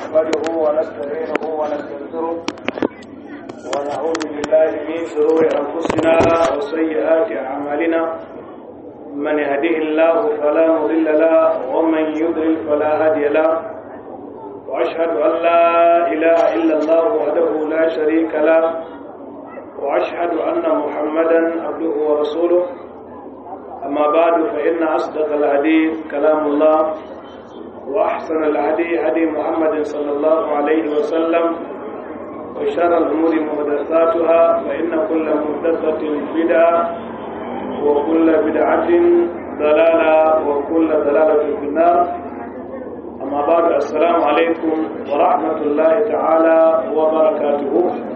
نحمده ونستعينه ونستغفره ونعوذ بالله من شرور أنفسنا وسيئات أعمالنا من يهده الله فلا مضل له ومن يضلل فلا هادي له وأشهد أن لا إله إلا الله وحده لا شريك له وأشهد أن محمدا عبده ورسوله أما بعد فإن أصدق الحديث كلام الله وأحسن الهدي هدي محمد صلى الله عليه وسلم وشر الأمور محدثاتها فإن كل محدثة بدعة وكل بدعة ضلالة وكل ضلالة في النار أما بعد السلام عليكم ورحمة الله تعالى وبركاته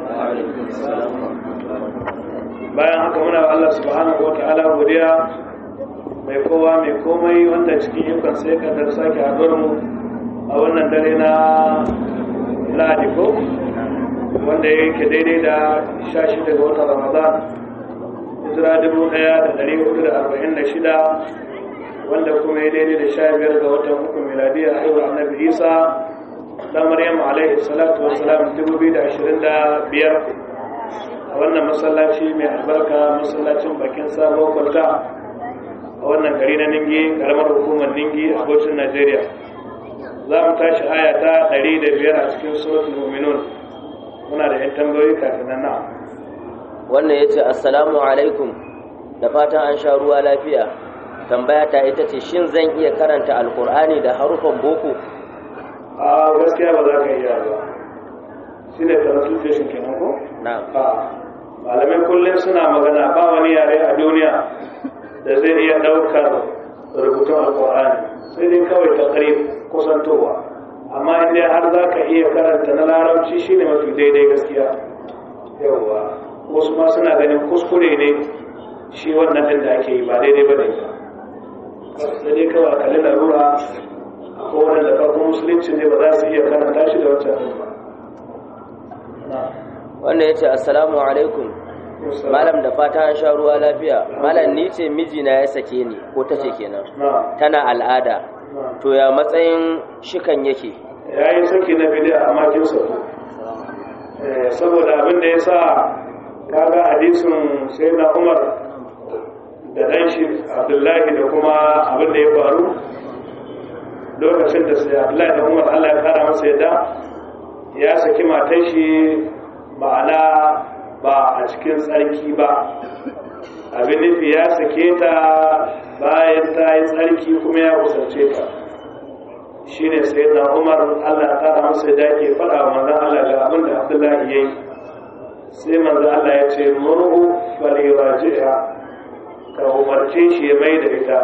bayan haka muna Allah subhanahu wa ta'ala godiya mai kowa mai komai wanda cikin yukan sai kadar sake haɗuwar mu a wannan dare na lahadi ko wanda ya yake daidai da sha shida ga watan ramadan hijira dubu ɗaya da ɗari hudu da arba'in da shida wanda kuma ya daidai da sha biyar ga watan uku miladiya haihuwar annabi isa dan maryam alaihi salatu wassalam dubu biyu da ashirin da biyar a wannan masallaci mai albarka masallacin bakin sabon kwalta a wannan gari na ningi karamar hukumar ningi a gocin najeriya za mu tashi aya ta 105 a cikin suratul mu'minun muna da yan tambayoyi kafin nan na wannan yace assalamu alaikum da fatan an sha ruwa lafiya tambaya ta ita ce shin zan iya karanta alkur'ani da harufan boko a gaskiya ba za ka iya ba shi ne translation kenan ko na malamai kullum suna magana ba wani yare a duniya da zai iya ɗaukar rubutun alkur'ani sai dai kawai ta kusantowa amma inda har za ka iya karanta na larabci shine mafi daidai gaskiya yawwa wasu ma suna ganin kuskure ne shi wannan din da ake yi ba daidai ba ne sai dai kawai a kalli larura ko wanda farkon musulunci ne ba za su iya karanta shi da wancan ba wanda ya ce assalamu alaikum malam da fata an sha ruwa lafiya malam ni ce mijina ya sake ni ko ta ce kenan tana al'ada to ya matsayin shikan yake ya yi saki na bidiyar a makin sauko saboda abin da ya sa kaga hadisin sai na umar da ɗan shi abdullahi da kuma abin da ya faru lokacin da sai abdullahi da umar allah ya kara masa yadda ya saki matan shi ma'ana ba a cikin tsarki ba abin nufi ya sake ta bayan ta yi tsarki kuma ya kusance ta shi ne sai na umar allah ta masa da ke faɗa wa manzan allah ga abin da abdullahi ya yi sai manzan allah ya ce murhu falewa jiya ka umarce shi ya mai da ita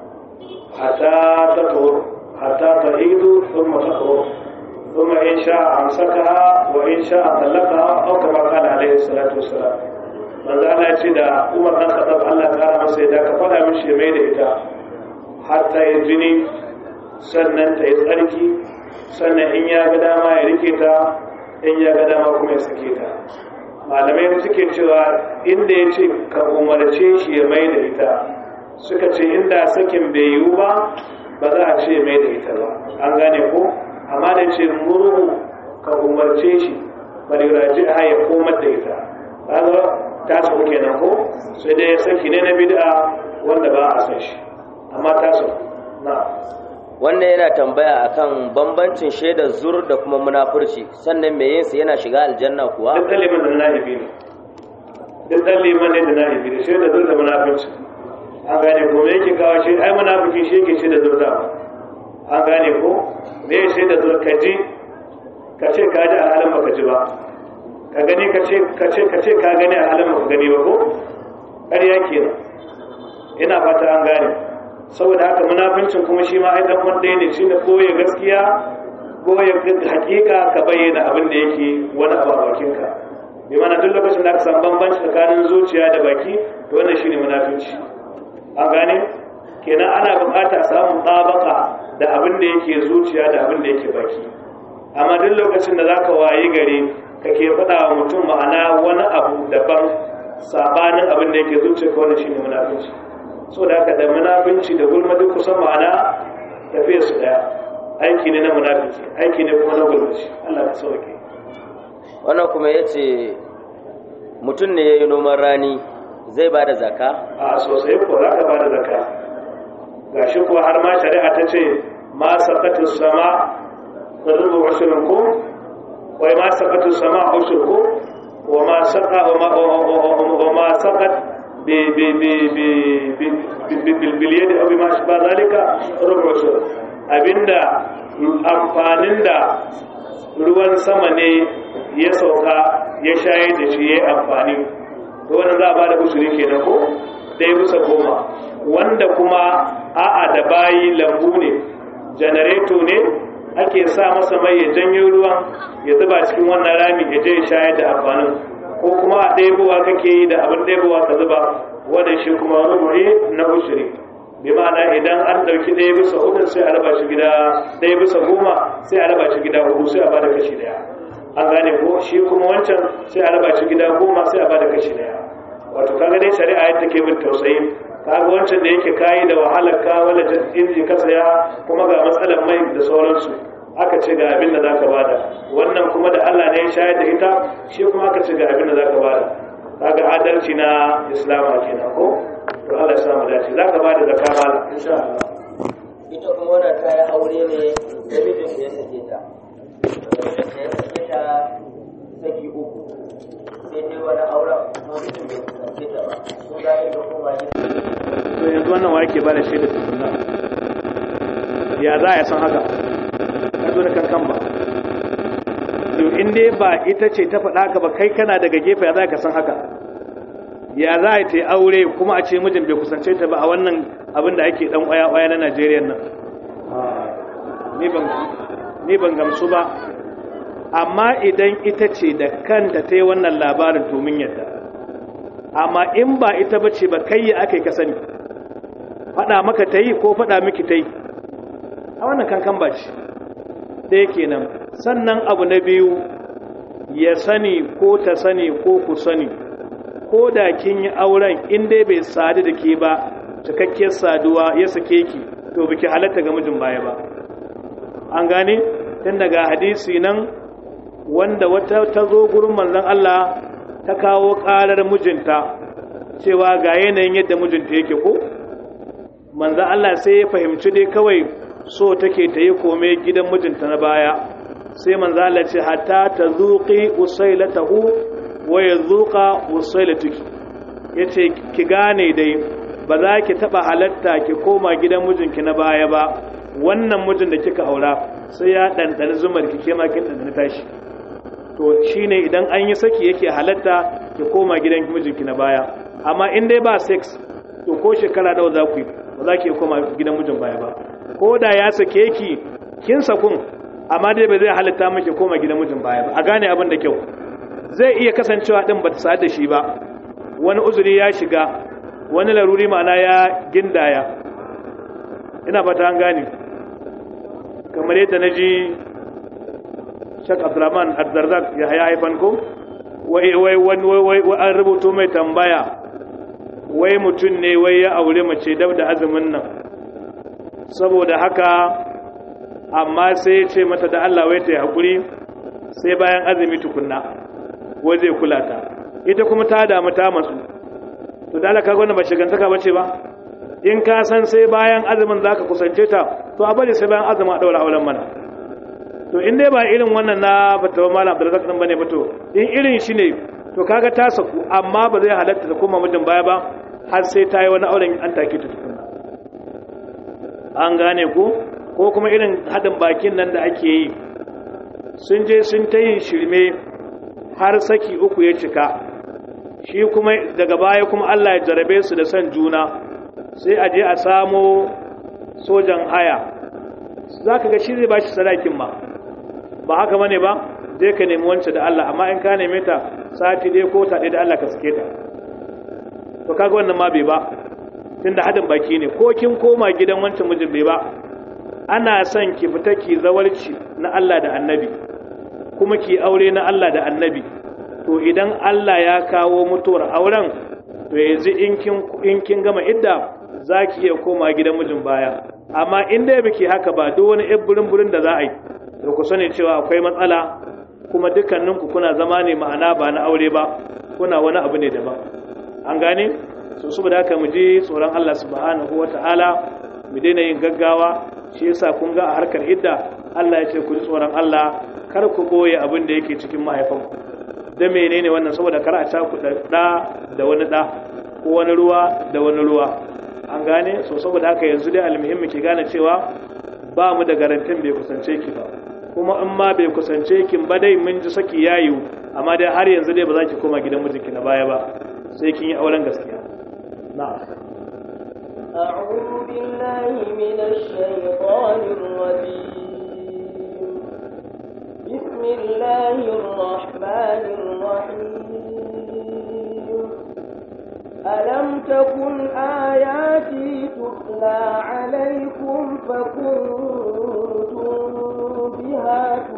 hata ta tuhur hata ta hidu sun mata tuhur ثم إن شاء أمسكها وإن شاء طلقها أو كما قال عليه الصلاة والسلام من ذا الله يتي دا عمر بن الخطاب الله تعالى masa da ka fada mishi mai da ita har ta yi jini sannan ta yi tsarki sannan in ya ga dama ya rike ta in ya ga dama kuma ya sake ta malamai suke cewa inda ya ce ka umarce shi ya mai da ita suka ce inda sakin bai yiwu ba ba za a ce mai da ita ba an gane ko amma da ce murhu ka umarce shi bari raji a ya komar da ita kaga ta su kenan ko sai dai ya saki ne na bid'a wanda ba a san shi amma ta su na wannan yana tambaya akan bambancin shaidar zur da kuma munafurci sannan me yinsa yana shiga aljanna kuwa duk daliman da na'ibi ne duk daliman ne da na'ibi ne shaidar zur da munafurci an gane ko me yake kawo shi ai munafiki shi yake shaidar zur da an gane ko me ya shaida zuwa ka ji ka ce ka ji a halin baka ji ba ka gani ka ce ka ce ka ce ka gani a halin baka gani ba ko ƙarya kenan ina fata an gane saboda haka munafincin kuma shi ma ai dan wanda ne shi da koye gaskiya koye hakika ka bayyana abin da yake wani abu a bakinka bi mana duk lokacin da aka san bambanci tsakanin zuciya da baki to wannan shine munafinci an gane kenan ana bukata a samu tabaka da abin da yake zuciya da abin da yake baki amma duk lokacin da zaka wayi gare kake faɗa wa mutum ma'ana wani abu daban sabanin abin da yake zuciya ka wannan shine munafinci so da haka da munafinci da gulma duk kusan ma'ana tafiya su daya aiki ne na munafiki aiki ne kuma na gulmaci Allah ka sauke wannan kuma ya ce mutum ne ya yi noman rani zai ba da zaka a sosai ko za ka ba da zaka gashi kuwa har ma shari'a ta ce ma sakatu sama rubu ushirin ko wai ma sakatu sama ushir ko wa ma saka wa ma sakat bi bi bi bi bi bil yadi aw bima shaba zalika rubu ushir abinda amfanin da ruwan sama ne ya sauka ya shayar da shi ya amfani to wannan za a ba da usuri kenan ko ɗaya bisa goma wanda kuma a'a da bayi lambu ne janareto ne ake sa masa mai ya janyo ruwan ya zuba cikin wannan rami ya je ya shayar da amfanin ko kuma a ɗebowa kake yi da abin ɗebowa ka zuba wannan shi kuma rubuce na usuri bi ma'ana idan an ɗauki ɗaya bisa uku sai a raba shi gida ɗaya bisa goma sai a raba shi gida hudu sai a bada kashi ɗaya an gane ko shi kuma wancan sai a raba shi gida goma sai a bada kashi ɗaya wato kaga dai shari'a yadda ke bin tausayi kaga wancan da yake kayi da wahalar ka wala inji ka saya kuma ga matsalar mai da sauransu aka ce ga abin da zaka bada wannan kuma da Allah ne ya shayar da ita shi kuma aka ce ga abin da zaka bada kaga adalci na islama kenan ko to Allah ya samu dace zaka bada zakka mala insha Allah ita kuma wannan ta yi aure ne da mijin da ya sake ta da ya sake ta saki uku sai dai wani auren kuma mijin bai kusance ta ba sun za ta koma gida to yanzu wannan wa yake bada shaida tukunna ya za a san haka ka zo da kankan ba to in dai ba ita ce ta faɗa haka ba kai kana daga gefe ya za ka san haka ya za a ta yi aure kuma a ce mijin bai kusance ta ba a wannan abin da ake dan ƙwaya-ƙwaya na najeriya nan ni ban gamsu ba amma idan ita ce da kanta ta yi wannan labarin domin yadda amma in ba ita ba ce ba kai ya aka yi ka sani faɗa maka ta yi ko faɗa miki ta yi a wannan kankan ba ce ɗaya kenan sannan abu na biyu ya sani ko ta sani ko ku sani ko da kin yi auren in dai bai sadu da ke ba cikakkiyar saduwa ya sake ki to biki halatta ga mijin baya ba an gane tun daga hadisi nan wanda wata ta zo gurin manzon Allah ta kawo ƙarar mijinta cewa ga yanayin yadda mijinta yake ko manzon Allah sai ya fahimci dai kawai so take ta yi kome gidan mijinta na baya sai manzon Allah ce hatta ta zuqi usailatahu wa yazuqa usailatuki yace ki gane dai ba za ki taba halatta ki koma gidan mijinki na baya ba wannan mijin da kika aura sai ya ɗanɗana zumar ki kema kin ɗanɗana tashi to shine idan an yi saki yake halatta ki koma gidan mijinki na baya amma in dai ba sex to ko shekara nawa za ku yi ba za ki koma gidan mijin baya ba ko da ya sake ki kin sakun amma dai ba zai halatta miki koma gidan mijin baya ba a gane abin da kyau zai iya kasancewa din ba ta sa da shi ba wani uzuri ya shiga wani laruri ma'ana ya gindaya ina fata an gane kamar yadda na ji shak abdurrahman adzarzak ya haya haifan ko wai wai wai an rubuto mai tambaya wai mutum ne wai ya aure mace dab da azumin nan saboda haka amma sai ya ce mata da Allah wai ta yi haƙuri sai bayan azumi tukunna wai zai kula ta ita kuma ta damu ta matsu to da Allah ka gwanda ba shigantaka bace ba in ka san sai bayan azumin zaka kusance ta to a bari sai bayan azumin a daura auren mana to in dai ba irin wannan na fatawa malam Abdulrazak din bane ba to in irin shi ne to kaga ta saku amma ba zai halatta ta koma mijin baya ba har sai ta yi wani auren an take ta tukunna an gane ku ko kuma irin haɗin bakin nan da ake yi sun je sun ta yin shirme har saki uku ya cika shi kuma daga baya kuma Allah ya jarabe su da son juna sai a je a samo sojan haya za ka ga shi zai ba shi sadakin ma ba haka bane ba je ka nemi wancan da Allah amma in ka neme ta sati ɗaya ko ta ɗaya da Allah ka sake ta to kaga wannan ma bai ba tunda hadin baki ne ko kin koma gidan wancan mijin bai ba ana son ki fita ki zawarci na Allah da Annabi kuma ki aure na Allah da Annabi to idan Allah ya kawo mutuwar auren to yanzu in kin in kin gama idda zaki iya koma gidan mijin baya amma in dai biki haka ba duk wani yan burin burin da za a yi to ku sani cewa akwai matsala kuma dukkaninku kuna zama ne ma'ana ba na aure ba kuna wani abu ne daban an gane so saboda haka mu ji tsoron Allah subhanahu wata'ala mu daina yin gaggawa shi yasa kun ga a harkar idda Allah ya ce ku ji tsoron Allah kar ku boye abin da yake cikin mahaifanku da menene wannan saboda kar a caku da da wani da ko wani ruwa da wani ruwa an gane so saboda haka yanzu dai almuhimmi ki gane cewa ba mu da garantin bai kusance ki ba kuma in ma bai kusance ki ba dai mun ji saki yayu amma dai har yanzu dai ba za ki koma gidan mijinki na baya ba sai kin yi auren gaskiya na'am أعوذ بالله من الشيطان الرجيم بسم الله الرحمن الرحيم ألم تكن آياتي تتلى عليكم فكنتم بها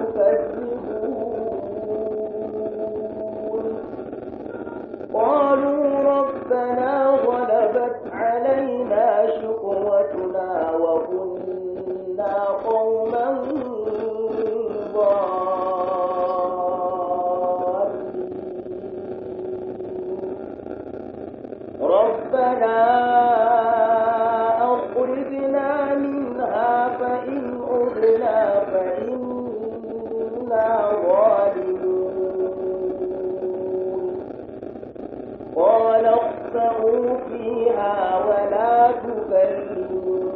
تكذبون قالوا ربنا غلبت علينا شقوتنا وكنا قوما ضالين ربنا أخرجنا منها فإن عدنا فإنا ظالمون قال اخسئوا فيها ولا تكلمون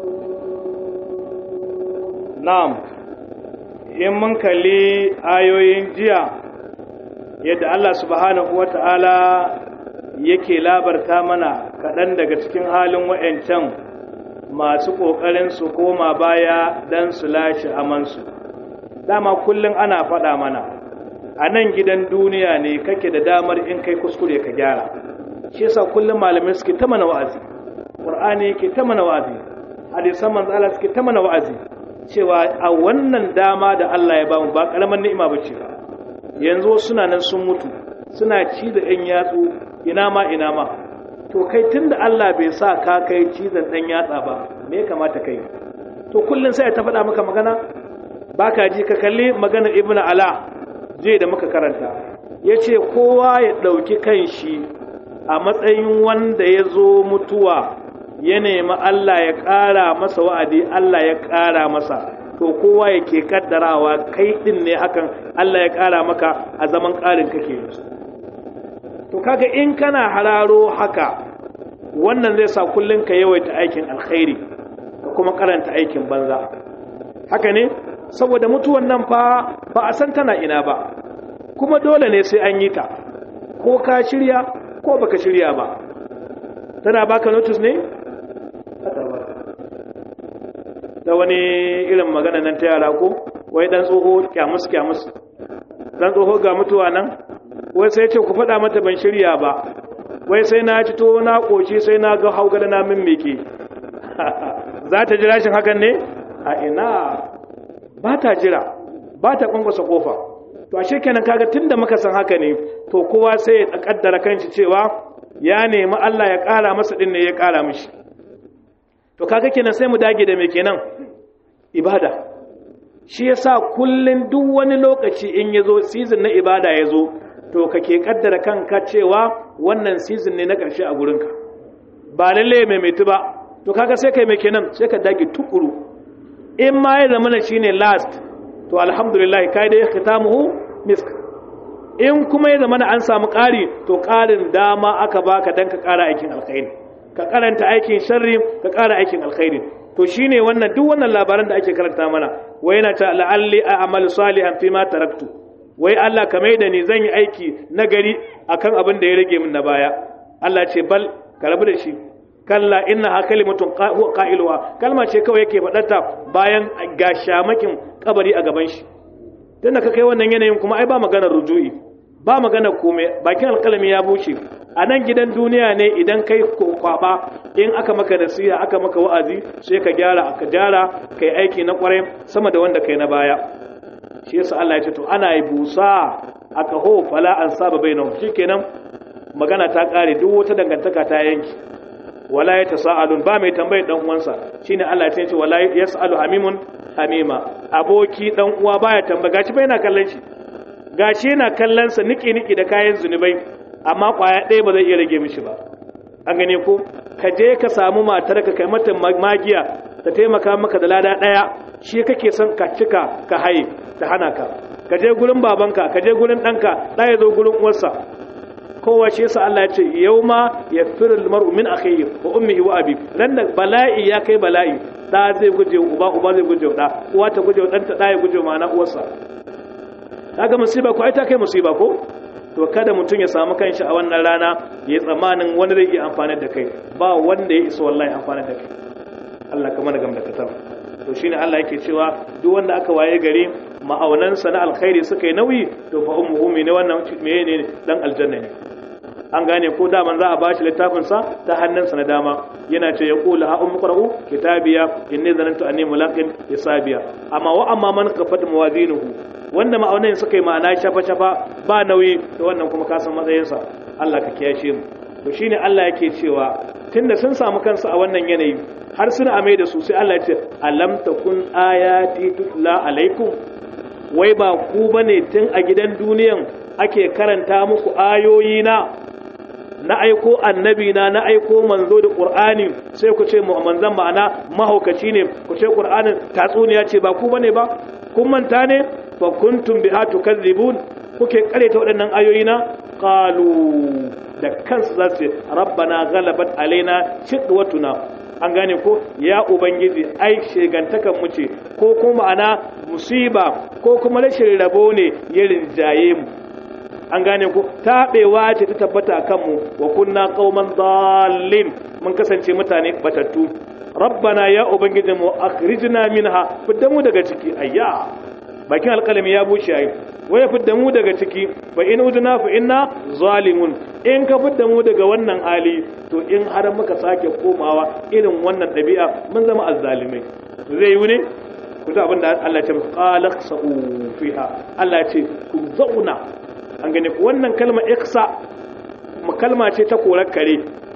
na'am in mun kalli ayoyin jiya yadda Allah subhanahu wata'ala yake labarta mana kaɗan daga cikin halin wa'yancan masu ƙoƙarin su koma baya don su lashe amansu dama kullum ana faɗa mana a nan gidan duniya ne kake da damar in kai kuskure ka gyara shi yasa kullum malamai suke ta mana wa'azi ƙur'ani yake ta mana wa'azi hadisan manzo Allah suke ta mana wa'azi cewa a wannan dama da Allah ya bamu ba karaman ni'ima bace ba yanzu suna nan sun mutu suna ci da ɗan yatsu ina ma ina ma to kai tunda Allah bai sa ka kai cizon ɗan yatsa ba me ya kamata kai to kullun sai ta faɗa maka magana baka ji ka kalli maganar Ibn Ala je da muka karanta yace kowa ya ɗauki kanshi a matsayin wanda ya zo mutuwa ya nemi Allah ya ƙara masa wa'adi Allah ya ƙara masa to kowa yake kaddarawa kai din ne hakan Allah ya ƙara maka a zaman ƙarin kake yanzu to kaga in kana hararo haka wannan zai sa kullun ka yawaita aikin alkhairi ka kuma karanta aikin banza haka ne saboda mutuwan nan fa ba a san tana ina ba kuma dole ne sai an yi ta ko ka shirya ko baka shirya ba tana baka notice ne da wani irin magana nan ta yara ko wai dan tsoho kyamus kyamus dan tsoho ga mutuwa nan wai sai ce ku faɗa mata ban shirya ba wai sai na ci to na koshi sai na ga haugada na min meke za ta jira shin hakan ne a ina ba ta jira ba ta kwankwasa kofa to ashe kenan kaga tunda muka san haka ne to kowa sai ya kaddara kanshi cewa ya nemi Allah ya ƙara masa din ne ya ƙara mishi to kaga kenan sai mu dage da me kenan ibada shi yasa kullun duk wani lokaci in yazo season na ibada yazo to kake kaddara kanka cewa wannan season ne na ƙarshe a gurinka ba lalle mai mai ba to kaga sai kai me kenan sai ka dage tukuru in ma ya zama shine last to alhamdulillah kai da khitamuhu misk in kuma ya zama an samu ƙari to ƙarin dama aka baka dan ka ƙara aikin alkhairi ka karanta aikin sharri ka ƙara aikin alkhairi to shine wannan duk wannan labaran da ake karanta mana wai yana ta la'alli a'malu salihan fi ma taraktu wai Allah ka mai da ni zan yi aiki na gari akan abin da ya rage min na baya Allah ce bal ka rabu da shi kalla innaha kalimatun qailuha kalma ce kawai yake faɗarta bayan ga shamakin kabari a gaban shi tunda ka kai wannan yanayin kuma ai ba maganar ruju'i ba magana komai bakin alkalami ya bushe a nan gidan duniya ne idan kai kwaba in aka maka nasiha aka maka wa'azi sai ka gyara aka gyara kai aiki na kwarai sama da wanda kai na baya shi yasa Allah ya ce to ana yi busa aka ho fala an saba bainahum shikenan magana ta kare duk wata dangantaka ta yanki wala yatasaalun ba mai tambayar dan uwansa shine Allah ya ce wala yasalu hamimun hamima aboki dan uwa baya tambaya gashi bai yana kallon shi gashi yana kallon sa niki niki da kayan zunubai amma kwaya ɗaya ba zai iya rage mishi ba an gane ko ka je ka samu matar ka kai mata magiya ta taimaka maka da lada ɗaya shi kake son ka cika ka haye ta hana ka ka je gurin babanka ka je gurin ɗanka ɗaya zo gurin uwarsa kowa shi yasa Allah ya ce yauma yafiru almar'u min akhihi wa ummihi wa abi nan da bala'i ya kai bala'i da zai guje uba uba zai guje da uwa ta guje dan ta da ya guje ma'ana uwarsa kaga musiba ko ai ta kai musiba ko to kada mutum ya samu kanshi a wannan rana ya tsammanin wani zai iya amfani da kai ba wanda ya isa wallahi amfani da kai Allah kamar gam da katar to shine Allah yake cewa duk wanda aka waye gari ma'aunansa na alkhairi suka yi nauyi to fa ummuhu ne wannan menene dan aljanna ne an gane ko daman za a bashi littafin sa ta hannunsa na dama yana ce ya kula ha ummu qra'u kitabiya inni zanantu anni mulaqin hisabiya amma wa amma man kafat mawazinuhu wanda ma'aunan suka yi ma'ana shafa shafa ba nauyi to wannan kuma ka san matsayinsa Allah ka kiyashe mu to shine Allah yake cewa tunda sun samu kansu a wannan yanayi har suna amai da su sai Allah ya ce alam takun ayati tutla alaikum wai ba ku bane tun a gidan duniyan ake karanta muku ayoyi na na aiko annabi na na aiko manzo da qur'ani sai ku ce mu manzon ma'ana mahaukaci ne ku ce qur'anin tatsuniya ce ba ku bane ba kun manta ne fa kuntum biha tukadzibun kuke kareta waɗannan ayoyi na qalu da kansu za su rabbana ghalabat alaina shidwatuna an gane ko ya ubangiji ai shegantakan mu ce ko kuma ana musiba ko kuma rashin rabo ne ya rinjaye mu an gane ko taɓewa ce ta tabbata a kanmu wa kunna qauman dallin mun kasance mutane batattu rabbana ya ubangiji mu akhrijna minha fidda mu daga ciki ayya bakin alƙalami ya bushe ayi waya fidda mu daga ciki fa in udna fa inna zalimun in ka fidda mu daga wannan hali to in har muka sake komawa irin wannan ɗabi'a mun zama azzalimai zai yi ne ku ta abinda Allah ya ce qala sa'u fiha Allah ya ce ku zauna an gane ku wannan kalma iksa kalma ce ta korar kare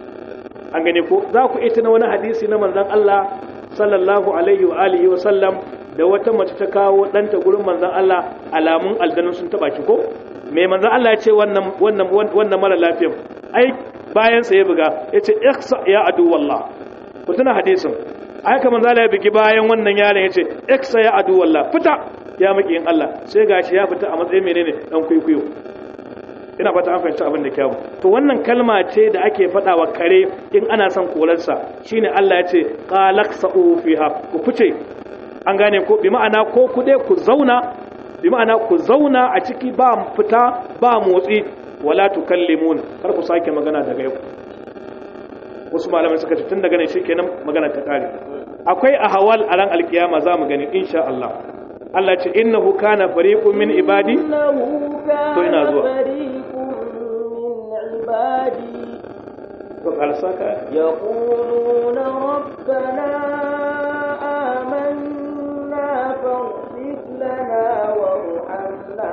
an gane ku za ku ita na wani hadisi na manzon Allah sallallahu alaihi wa alihi wa sallam da wata mace ta kawo ɗanta gurin manzon Allah alamun aljanun sun taba ki ko me manzon Allah ya ce wannan wannan wannan mara lafiya ai bayan sa ya buga yace iksa ya adu wallah ku tuna hadisin ai kamar zala ya bigi bayan wannan yaron yace iksa ya adu wallah fita ya maki in Allah sai gashi ya fita a matsayin menene dan kuikuyo ina fata an fahimci abin da kyawu to wannan kalma ce da ake faɗa wa kare in ana son kolarsa shine Allah ya ce qalaqsa'u fiha ku fice an gane ko bi ma'ana ko ku dai ku zauna bi ma'ana ku zauna a ciki ba fita ba motsi wala tukallimun kar ku sake magana daga yau wasu malamai suka ce tun daga nan shikenan magana ta kare akwai ahwal a ran alkiyama za mu gani insha Allah Allah ce innahu kana fariqun min ibadi to ina zuwa to kalsaka يقولون ربنا آمنا فاغفر لنا وارحمنا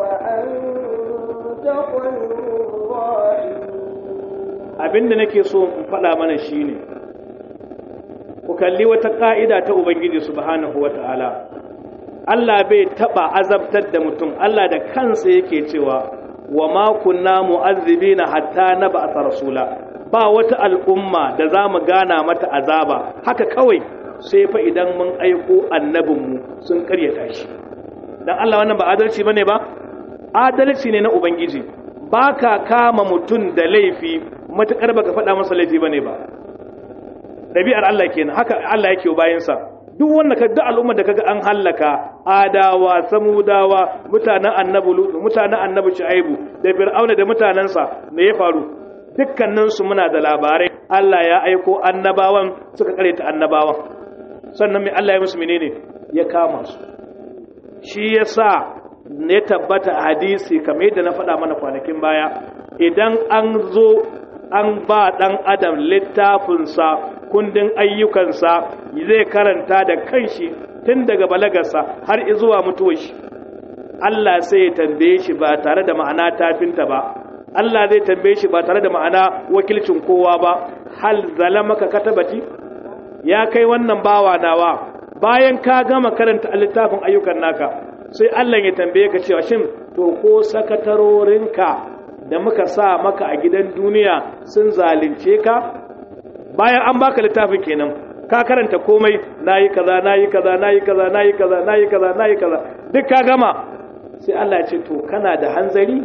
وأنت خير الراحمين abinda nake so in faɗa mana shine ku kalli wata ka'ida ta ubangiji subhanahu wata'ala Allah bai taba azabtar da mutum Allah da kansa yake cewa wa ma kunna mu'azzibina hatta nab'atha rasula ba wata al'umma da za mu gana mata azaba haka kawai sai fa idan mun aiko annabinmu sun karyata shi dan Allah wannan ba adalci bane ba adalci ne na ubangiji baka kama mutum da laifi matukar baka faɗa masa laifi bane ba dabi'ar Allah kenan haka Allah yake bayansa duk wanda ka duk al'ummar da kaga an hallaka adawa samudawa mutanen annabi lutu mutanen annabi shu'aibu da fir'auna da mutanansa me ya faru dukkanin su muna da labarai Allah ya aiko annabawan suka kareta annabawan sannan me Allah ya musu menene ya kama su shi yasa ne tabbata a hadisi kamar yadda na faɗa mana kwanakin baya idan an zo an ba ɗan adam littafinsa kundin ayyukansa zai karanta da kanshi tun daga balagarsa har zuwa mutuwar shi Allah sai ya tambaye shi ba tare da ma'ana tafinta ba Allah zai tambaye shi ba tare da ma'ana wakilcin kowa ba hal zalamaka katabati ya kai wannan bawa nawa bayan ka gama karanta littafin ayyukan naka sai Allah ya tambaye ka cewa shin to ko sakatarorinka da muka sa maka a gidan duniya sun zalunce ka bayan an baka littafin kenan ka karanta komai nayi kaza nayi kaza nayi kaza nayi kaza nayi kaza nayi kaza duk ka gama sai Allah ya ce to kana da hanzari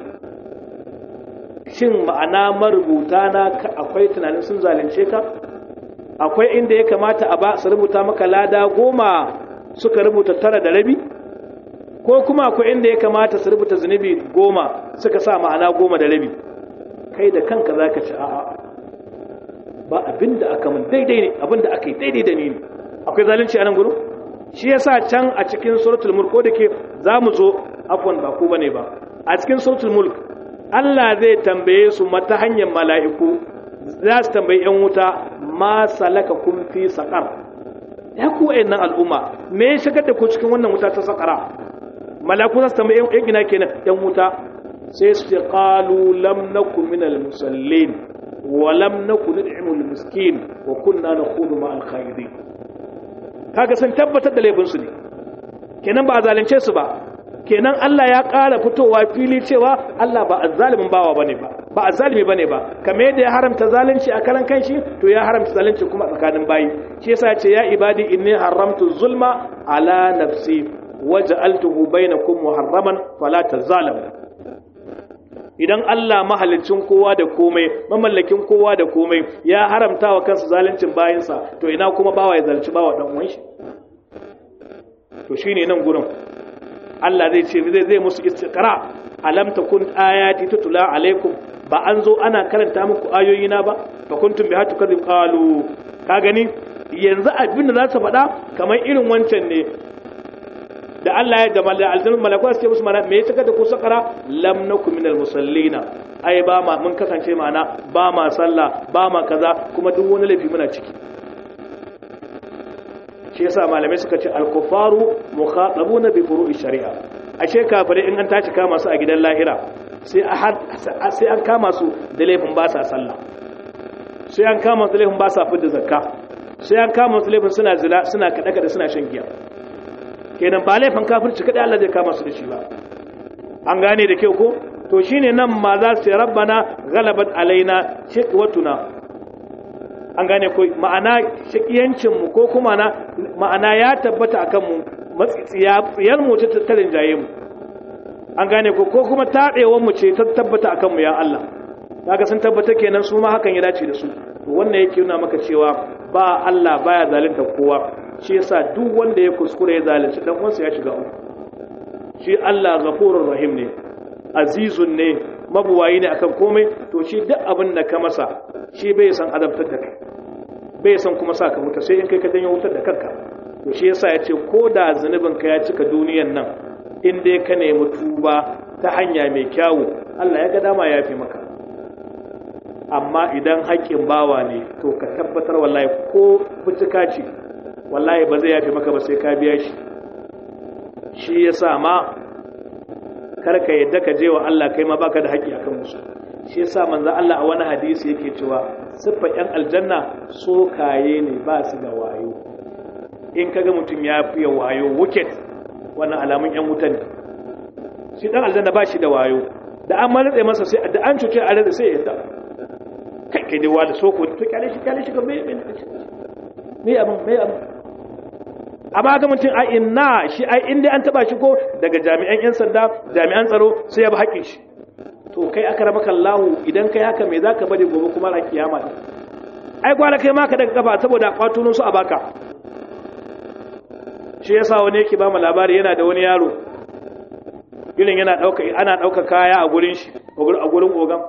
shin ma'ana marubuta na akwai tunanin sun zalunce ka akwai inda ya kamata a ba su rubuta maka lada goma suka rubuta tara da rabi ko kuma akwai inda ya kamata su rubuta zunubi goma suka sa ma'ana goma da rabi kai da kanka za ka ci a'a ba abin da aka mun daidai ne abin da aka yi daidai da ni ne akwai zalunci a nan gudu shi yasa can a cikin suratul mulk ko da ke za mu zo afwan ba ku bane ba a cikin suratul mulk Allah zai tambaye su mata hanyar mala'iku za su tambayi ‘yan wuta ma salaka kun fi saƙar ya ku nan al'umma me ya shigar da ku cikin wannan wuta ta saƙara mala'iku za su tambayi ‘yan gina kenan ‘yan wuta sai su ce ƙalu lam na ku min al-musallin wa lam na ku nid'imu al-miskin wa kunna na kudu ma al-khairi kaga sun tabbatar da laifinsu ne kenan ba a zalunce su ba kenan Allah ya ƙara fitowa fili cewa Allah ba azzalimin bawa bane ba ba azzalimi bane ba kamar yadda ya haramta zalunci a karan kanshi to ya haramta zalunci kuma a tsakanin bayi shi yasa ce ya ibadi inni haramtu zulma ala nafsi waj'altuhu bainakum muharraman fala tazalamu idan Allah mahalicin kowa da komai mamallakin kowa da komai ya haramta wa kansa zaluncin bayinsa to ina kuma bawa ya zalunci bawa dan uwan shi to shine nan gurin Allah zai ce zai zai musu istiqra alam takun ayati tutula alaikum ba an zo ana karanta muku ayoyi na ba fa kuntum biha tukadzib qalu ka gani yanzu abin da za su faɗa kamar irin wancan ne da Allah ya da aljannu malaku su ce musu mana me ya saka da ku sakara lam nakum minal musallina ai ba ma mun kasance mana ba ma sallah ba ma kaza kuma duk wani laifi muna ciki shi yasa malamai suka ce al-kufaru mukhatabuna bi furu'i shari'a ashe kafirai in an tashi kama su a gidan lahira sai a sai an kama su da laifin ba sa sallah sai an kama su da laifin ba sa fidda zakka sai an kama su laifin suna zina suna kada kada suna shan giya kenan ba laifin kafirci kada Allah zai kama su da shi ba an gane da kyau ko to shine nan ma za su ce rabbana ghalabat alaina shiqwatuna an gane ko ma'ana shakiyancin mu ko kuma na ma'ana ya tabbata akan mu matsiyar mu ta tattarin jaye mu an gane ko ko kuma taɗewar mu ce ta tabbata akan mu ya Allah kaga sun tabbata kenan su ma hakan ya dace da su to wannan yake nuna maka cewa ba Allah baya zalunta kowa shi yasa duk wanda ya kuskure ya zalunci dan uwansa ya shiga uku shi Allah ghafurur rahim ne azizun ne mabuwayi ne akan komai to shi duk abin da ka masa shi bai san azabtar da kai bai san kuma sa ka mutu sai in kai ka janyo wutar da kanka to shi yasa ya ce ko da zunubin ka ya cika duniyan nan in dai ka nemi tuba ta hanya mai kyawu Allah ya ga dama ya fi maka amma idan haƙƙin bawa ne to ka tabbatar wallahi ko fitika ce wallahi ba zai yafi maka ba sai ka biya shi shi yasa ma karka yadda ka je wa Allah kai ma baka da haƙƙi akan musu shi yasa manzo Allah a wani hadisi yake cewa siffar yan aljanna sokaye ne ba su da wayo in kaga mutum ya fiye wayo wicked wannan alamun yan wuta ne shi dan aljanna ba shi da wayo da an malatsa masa sai da an cuce a rada sai ya yadda kai kai dai wada soko to kyale shi kyale shi ga me me me abin me abin amma ga mutum a inna shi ai inda an taba shi ko daga jami'an yan sanda jami'an tsaro sai ya bi haƙin shi to kai aka raba kallahu idan kai haka me zaka bari gobe kuma ran kiyama ne ai gwara kai ma ka daga kafa saboda kwatunan su a baka shi yasa wani yake ba mu labari yana da wani yaro irin yana dauka ana dauka kaya a gurin shi a gurin ogan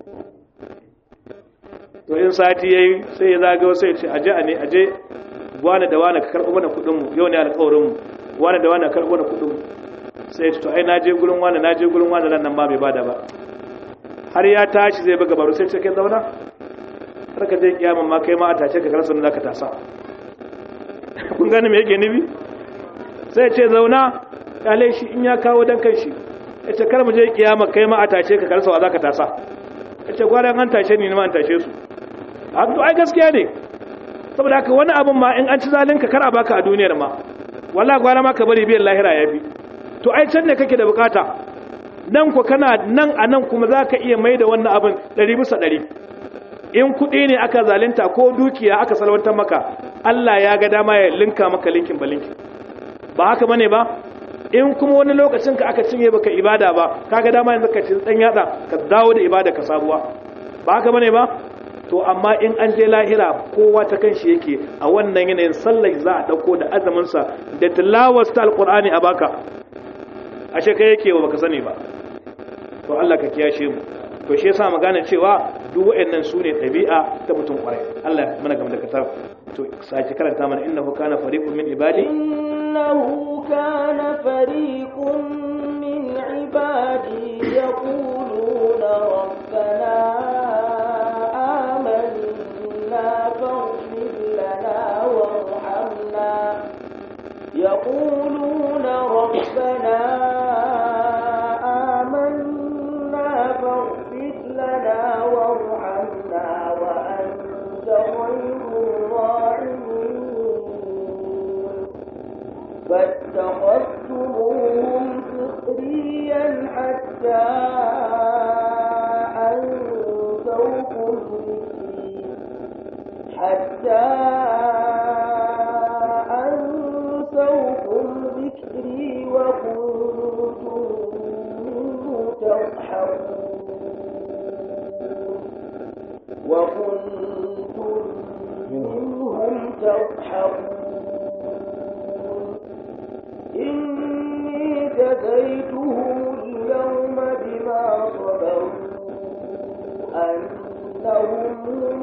to in sati yayi sai ya zagayo sai ya ce aje a ne aje wani da wani ka karɓo mana kuɗin mu yau ne alƙawarin mu wani da wani ka karɓo mana kuɗin mu sai ya ce to ai naje gurin wani naje gurin wani nan ma bai bada ba har ya tashi zai buga baro sai ce kai zauna har ka je kiyaman ma kai ma a tace ka karasa da ka tasa kun gane me yake nufi sai ce zauna kale shi in ya kawo dan kan shi ya ce kar mu je kiyama kai ma a tace ka karasa wa za ka tasa ya ce gwaran an tashe ni ma an tashe su a to ai gaskiya ne saboda haka wani abin ma in an ci zalinka kar a baka a duniyar ma wallahi gwara ma ka bari biyan lahira ya fi to ai can ne kake da bukata nan ku kana nan a nan kuma za ka iya mai da wannan abin ɗari bisa ɗari in kuɗi ne aka zalinta ko dukiya aka salwantar maka Allah ya ga dama ya linka maka linkin ba linkin ba haka bane ba in kuma wani lokacin ka aka cinye baka ibada ba kaga dama yanzu ka cin dan yatsa ka dawo da ibada ka sabuwa ba haka bane ba to amma in an je lahira kowa ta kanshi yake a wannan yanayin sallar za a dauko da azumin sa da tilawar ta alqur'ani a baka ashe kai yake wa baka sani ba to Allah ka kiyashe mu to shi yasa magana cewa duk wayannan sune dabi'a ta mutum kwarai Allah mana game da katar to sake karanta mana innahu kana fariqun min ibadi إنه كان فريق من عبادي يقولون ربنا آمنا فاغفر لنا وارحمنا يقولون ربنا آمنا فاغفر لنا وارحمنا وأنت خير الراحمين فاتخذتموهم سخريا حتى أنسوكم ذكري حتى أنسوكم ذكري وكنتم منه تضحكون وكنتم منهم تضحكون إني جزيتهم اليوم بما صبروا أنهم هم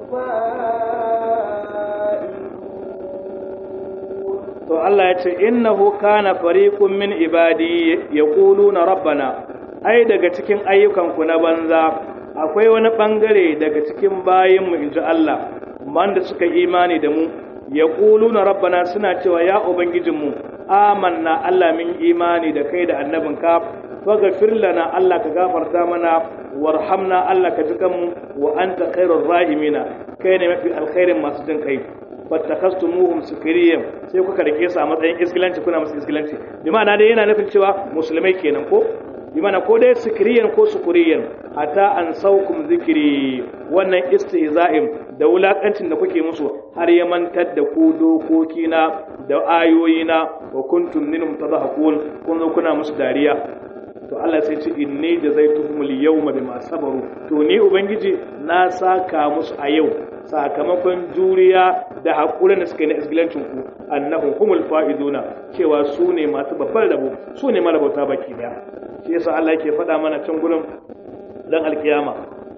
الفائزون to Allah ya ce innahu kana fariqun min ibadi yaquluna rabbana ai daga cikin ayyukan ku na banza akwai wani bangare daga cikin bayin mu inji Allah wanda suka imani da mu yaquluna rabbana suna cewa ya ubangijin mu amanna Allah min imani da kai da annabinka faghfir lana Allah ka gafarta mana warhamna Allah ka ji kanmu wa anta khairur rahimina kai ne mafi alkhairin masu jin kai fattakastumuhum sukriyan sai kuka rike su a matsayin iskilanci kuna musu iskilanci bi ma'ana dai yana nufin cewa musulmai kenan ko bi ma'ana ko dai sukriyan ko sukuriyan hatta an saukum zikiri wannan istihza'in da wulakancin da kuke musu har ya mantar da ku dokokina da ayoyina wa kuntum minhum tadhakun kun zo kuna musu dariya to Allah sai ce inni jazaituhumul yawma bima sabaru to ni ubangiji na saka musu a yau sakamakon juriya da haƙurin da suka yi na isgilancin ku annahu humul fa'iduna cewa su ne masu babbar rabo su ne marabauta baki daya shi yasa Allah yake faɗa mana can gurin dan alkiyama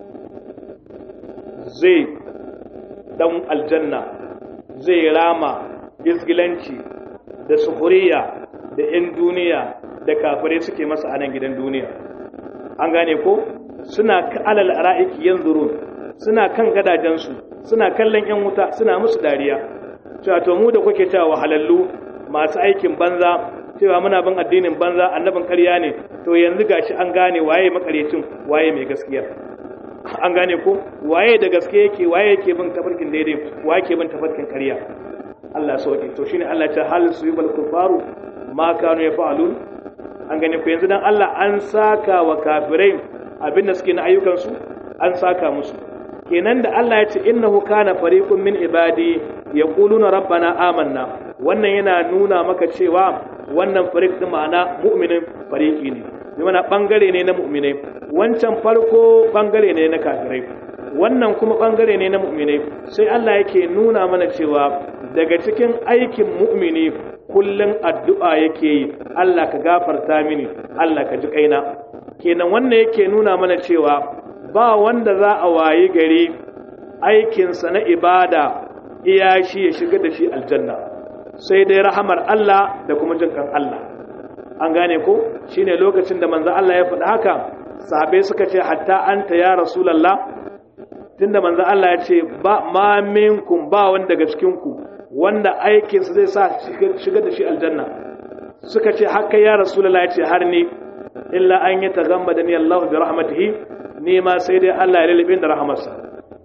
zai dan aljanna zai rama isgilanci da suhuriya da 'yan duniya da kafirai suke masa a nan gidan duniya an gane ko suna alal ra'iki yanzurun suna kan gadajensu suna kallon 'yan wuta suna musu dariya cewa to mu da kuke cewa wahalallu masu aikin banza cewa muna bin addinin banza annabin ƙarya ne to yanzu gashi an gane waye makarecin waye mai gaskiya an gane ko waye da gaske yake waye yake bin tafarkin daidai waye yake bin tafarkin ƙarya Allah sauke to shine Allah ta hal su yubal kufaru ma kanu yafalun an gane ku yanzu dan Allah an saka wa kafirai abinda suke na ayyukan su an saka musu kenan da Allah ya ce innahu kana fariqun min ibadi yaquluna rabbana amanna wannan yana nuna maka cewa wannan fariq din ma'ana mu'minin fariqi ne bi mana bangare ne na mu'minai wancan farko bangare ne na kafirai wannan kuma bangare ne na mu'minai sai Allah yake nuna mana cewa daga cikin aikin mu'mini kullum addu'a yake yi Allah ka gafarta mini Allah ka ji kaina kenan wannan yake nuna mana cewa ba wanda za a wayi gari aikinsa na ibada iya shi ya shiga da shi aljanna sai dai rahamar Allah da kuma jin kan Allah an gane ko shine lokacin da manzo Allah ya faɗi haka sahabbai suka ce hatta anta ya rasulullah tunda manzo Allah ya ce ba ma minkum ba wanda daga cikin ku wanda aikinsa zai sa shiga da shi aljanna suka ce haka ya rasulullah ya ce har ni illa an yi tagammada ni Allah bi rahmatihi ni ma sai dai Allah ya lalibin da rahamarsa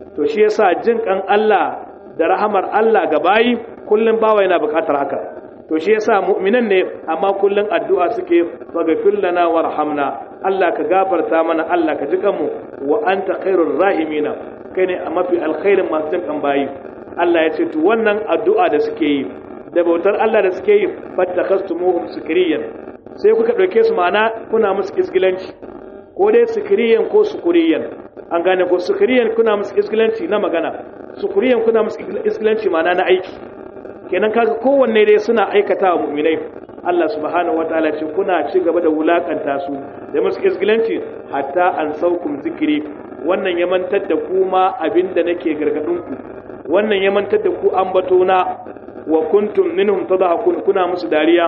to shi yasa jin kan Allah da rahamar Allah ga bayi kullum bawa yana bukatar haka to shi yasa mu'minan ne amma kullum addu'a suke faghfir lana warhamna Allah ka gafarta mana Allah ka ji kanmu wa anta khairur rahimina kai ne a mafi alkhairin masu jin kan bayi Allah ya ce to wannan addu'a da suke yi da bautar Allah da suke yi fattakhastumuhum sukriyan sai kuka dauke su ma'ana kuna musu isgilanci ko dai sukriyan ko sukuriyan an gane ko sukuriyan kuna musu isgilanci na magana sukuriyan kuna musu isgilanci ma'ana na aiki kenan kaga kowanne dai suna aikata wa mu'minai Allah subhanahu wataala ce kuna ci gaba da wulakanta su da musu isgilanci hatta an saukum zikiri wannan ya mantar da ku ma abinda nake gargadin ku wannan ya mantar da ku ambato na wa kuntum minhum tadhakun kuna musu dariya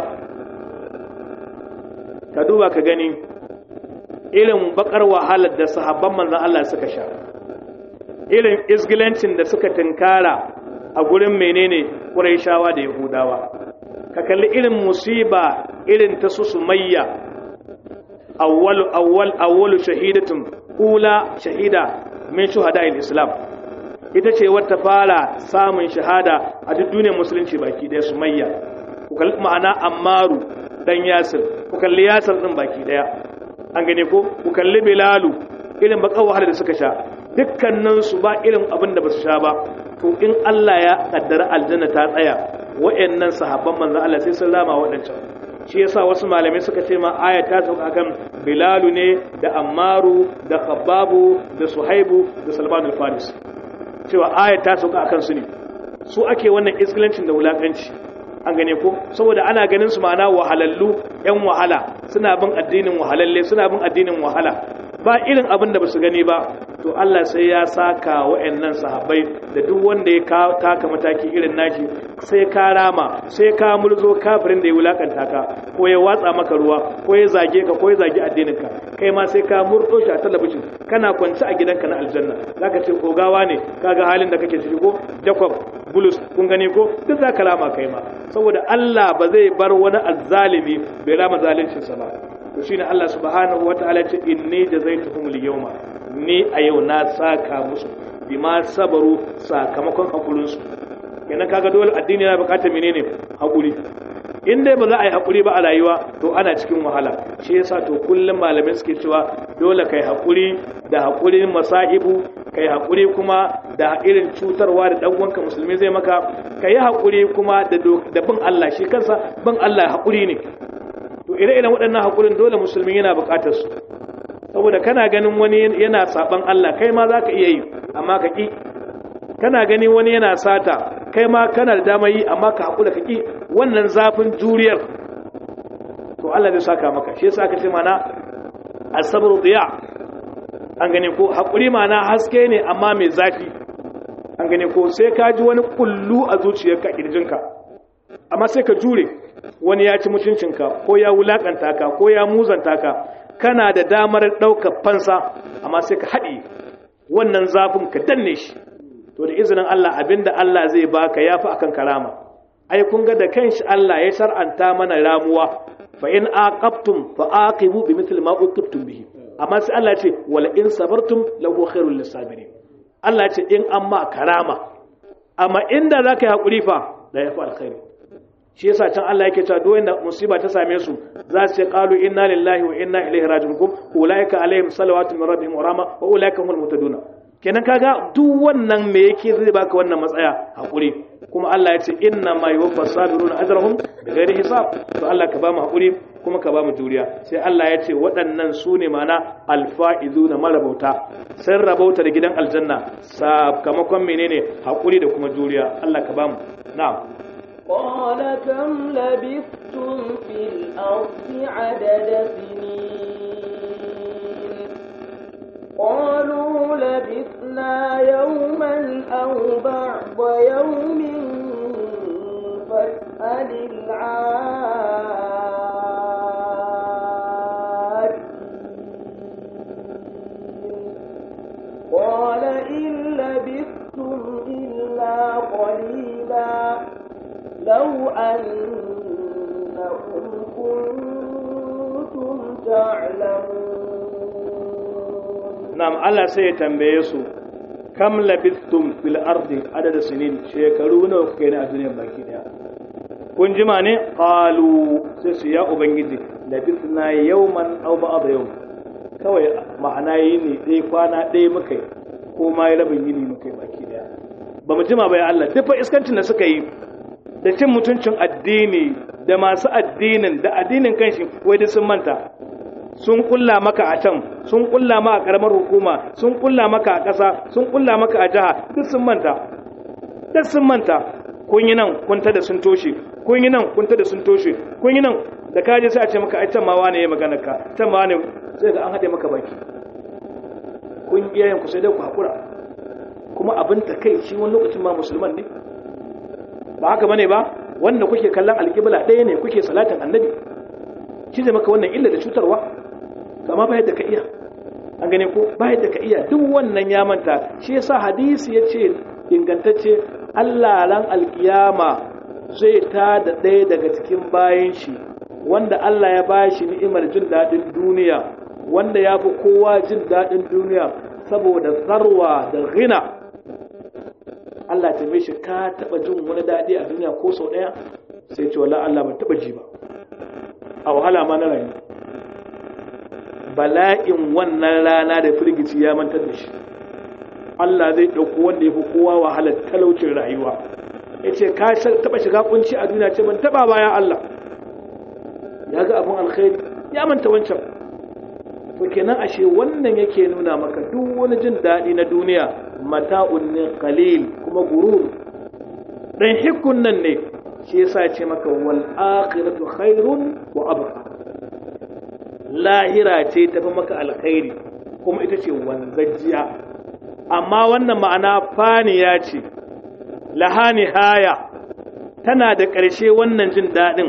ka duba ka gani irin bakar wahalar da sahabban manzon Allah suka sha irin isgilancin da suka tinkara a gurin menene Qurayshawa da Yahudawa ka kalli irin musiba irin ta su Sumayya awwal awwal awwal shahidatun ula shahida min shuhada'il Islam ita ce wata fara samun shahada a duk duniyar musulunci baki daya Sumayya ku kalli ma'ana Ammaru dan Yasir ku kalli Yasir din baki daya an gane ko ku kalli Bilalu irin bakar wahala da suka sha dukkanin su ba irin abin da ba su sha ba to in Allah ya kaddara aljanna ta tsaya wa'annan sahabban manzo Allah sai sun rama waɗancan shi yasa wasu malamai suka ce ma aya ta sauka kan Bilalu ne da Ammaru da Khabbabu da Suhaibu da Salman al-Faris cewa aya ta sauka akan su ne su ake wannan iskilancin da wulakanci an gane ko saboda ana ganin su ma'ana wahalallu yan wahala suna bin addinin wahalalle suna bin addinin wahala ba irin abin da basu gani ba to Allah sai ya saka wa'annan sahabbai da duk wanda ya taka mataki irin nashi sai ka rama sai ka mulzo kafirin da ya wulakanta ka ko ya watsa maka ruwa ko ya zage ka ko ya zage addinin ka kai ma sai ka murdo shi a talabijin kana kwance a gidanka na aljanna zaka ce kogawa ne kaga halin da kake ciki ko jacob bulus kun gani ko duk zaka rama kai ma saboda Allah ba zai bar wani azzalimi bai rama zalincinsa ba to shine Allah subhanahu wataala ce inni jazaituhum al-yawma ni a yau na saka musu bima sabaru sakamakon hakurin su kenan kaga dole addini yana bukatar menene hakuri in dai ba za a yi hakuri ba a rayuwa to ana cikin wahala shi yasa to kullum malamai suke cewa dole kai hakuri da hakurin masaibu kai hakuri kuma da irin cutarwa da dan uwanka musulmi zai maka kai hakuri kuma da da bin Allah shi kansa bin Allah hakuri ne to ire-iren waɗannan hakurin dole musulmi yana bukatar su saboda kana ganin wani yana saban Allah kai ma zaka iya yi amma ka ki kana gani wani yana sata kai ma kana da dama yi amma ka hakura ka ki wannan zafin juriyar to Allah zai saka maka shi yasa aka ce mana as-sabru diya an gane ko hakuri mana haske ne amma mai zafi an gane ko sai ka ji wani kullu a zuciyarka kirjinka amma sai ka jure wani ya ci mutuncinka ko ya wulakanta ka ko ya muzanta ka kana da damar ɗaukar fansa amma sai ka haɗi wannan zafin ka danne shi to da izinin Allah abinda Allah zai baka yafi akan karama ai kun ga da kanshi Allah ya shar'anta mana ramuwa fa in aqabtum fa aqibu bimithli ma uqibtum bihi amma sai Allah ce wala in sabartum lahu khairul lisabirin Allah ce in amma karama amma inda zaka yi hakuri fa da yafi alkhairi shi yasa can Allah yake cewa duk wanda musiba ta same su za su ce qalu inna lillahi wa inna ilaihi raji'un kum ulaika alaihim salawatu min rabbihim wa rahma wa ulaika humul muhtadun kenan kaga duk wannan me yake zai baka wannan matsaya hakuri kuma Allah ya ce inna ma yuwaffas sabiruna ajrahum bighairi hisab to Allah ka ba mu hakuri kuma ka ba mu juriya sai Allah ya ce waɗannan su ne mana alfa'izuna marabauta sun rabauta da gidan aljanna sakamakon menene hakuri da kuma juriya Allah ka ba mu na'am قال كم لبثتم في الأرض عدد سنين قالوا لبثنا يوما أو بعض يوم فاسأل العادين قال إن لبثتم إلا قليلا لو أنكم كنتم تعلمون na'am Allah sai ya tambaye su kam labistum fil ardi adada sinin shekaru nawa kuka yi a duniya baki daya kun jima ne qalu sai su ya ubangiji labisna yawman aw ba'd yawm kawai ma'ana yi ne ɗaya kwana ɗaya muka yi ko ma ya rabin yini muka yi baki daya ba mu jima ba ya Allah duk fa iskancin da suka yi da cin mutuncin addini da masu addinin da addinin kanshi wai duk sun manta sun kulla maka a can sun kulla ma a karamar hukuma sun kulla maka a ƙasa sun kulla maka a jiha duk sun manta duk sun manta kun yi nan kun da sun toshe kun yi nan kun da sun toshe kun yi nan da ka je sai a ce maka ai can ma wane ya magana ka can ma wane sai ga an haɗe maka baki kun iyayen ku sai dai ku haƙura kuma abin ta kai shi wani lokacin ma musulman ne ba haka bane ba wanda kuke kallon alƙibla ɗaya ne kuke salatin annabi shi zai maka wannan illa da cutarwa kama ba yadda ka iya an gane ko ba yadda ka iya duk wannan ya manta shi yasa hadisi ya ce ingantacce Allah ran alkiyama zai ta da ɗaya daga cikin bayan shi wanda Allah ya ba shi ni'imar jin daɗin duniya wanda ya fi kowa jin daɗin duniya saboda zarwa da ghina Allah ta shi ka taɓa jin wani daɗi a duniya ko sau ɗaya sai ce wala Allah ban taɓa ji ba a wahala ma na rayu bala'in wannan rana da firgici ya mantar da shi Allah zai ɗauko wanda ya fi kowa wahalar talaucin rayuwa ya ce ka taɓa shiga kunci a duniya ce ban taɓa baya Allah ya ga abin alkhairi ya manta wancan to kenan ashe wannan yake nuna maka duk wani jin daɗi na duniya mata'un ne qalil kuma gurur dan hikun nan ne shi yasa ce maka wal akhiratu khairun wa abqa lahira ce tafi maka alkhairi kuma ita ce wanzajjiya amma wannan ma'ana faniya ce lahani haya tana da ƙarshe wannan jin daɗin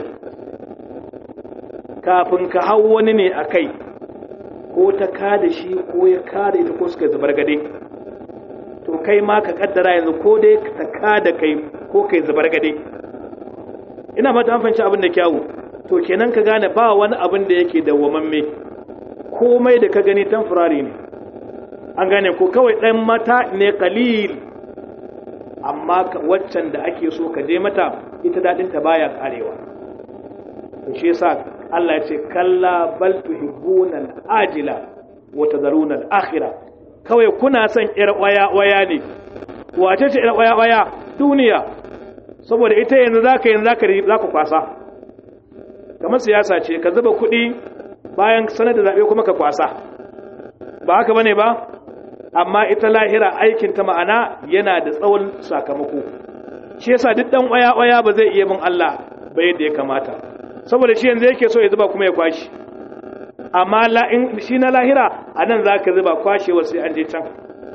kafin ka hau wani ne a kai ko ta kada shi ko ya kada ita ko suka zubar gade to kai ma ka kaddara yanzu ko dai ta kada kai ko kai zubar gade ina mata an fahimci abin da kyawu to kenan ka gane ba wani abin da yake dawwamamme komai da ka gani tamfurari ne an gane ko kawai ɗan mata ne kalil amma waccan da ake so ka je mata ita daɗinta baya karewa to shi yasa Allah ya ce kalla bal tuhibbuna al-ajila wa tadharuna al-akhirah kawai kuna son ƴar waya waya ne wace ce ƴar waya waya duniya saboda ita yanzu zaka yanzu zaka zaka kwasa kamar siyasa ce ka zuba kuɗi bayan sanar da zabe kuma ka kwasa ba haka bane ba amma ita lahira aikin ta ma'ana yana da tsawon sakamako shi yasa duk dan waya waya ba zai iya bin Allah ba yadda ya kamata saboda shi yanzu yake so ya zuba kuma ya kwashi amma shi na lahira a nan za ka zuba kwashewa sai an je can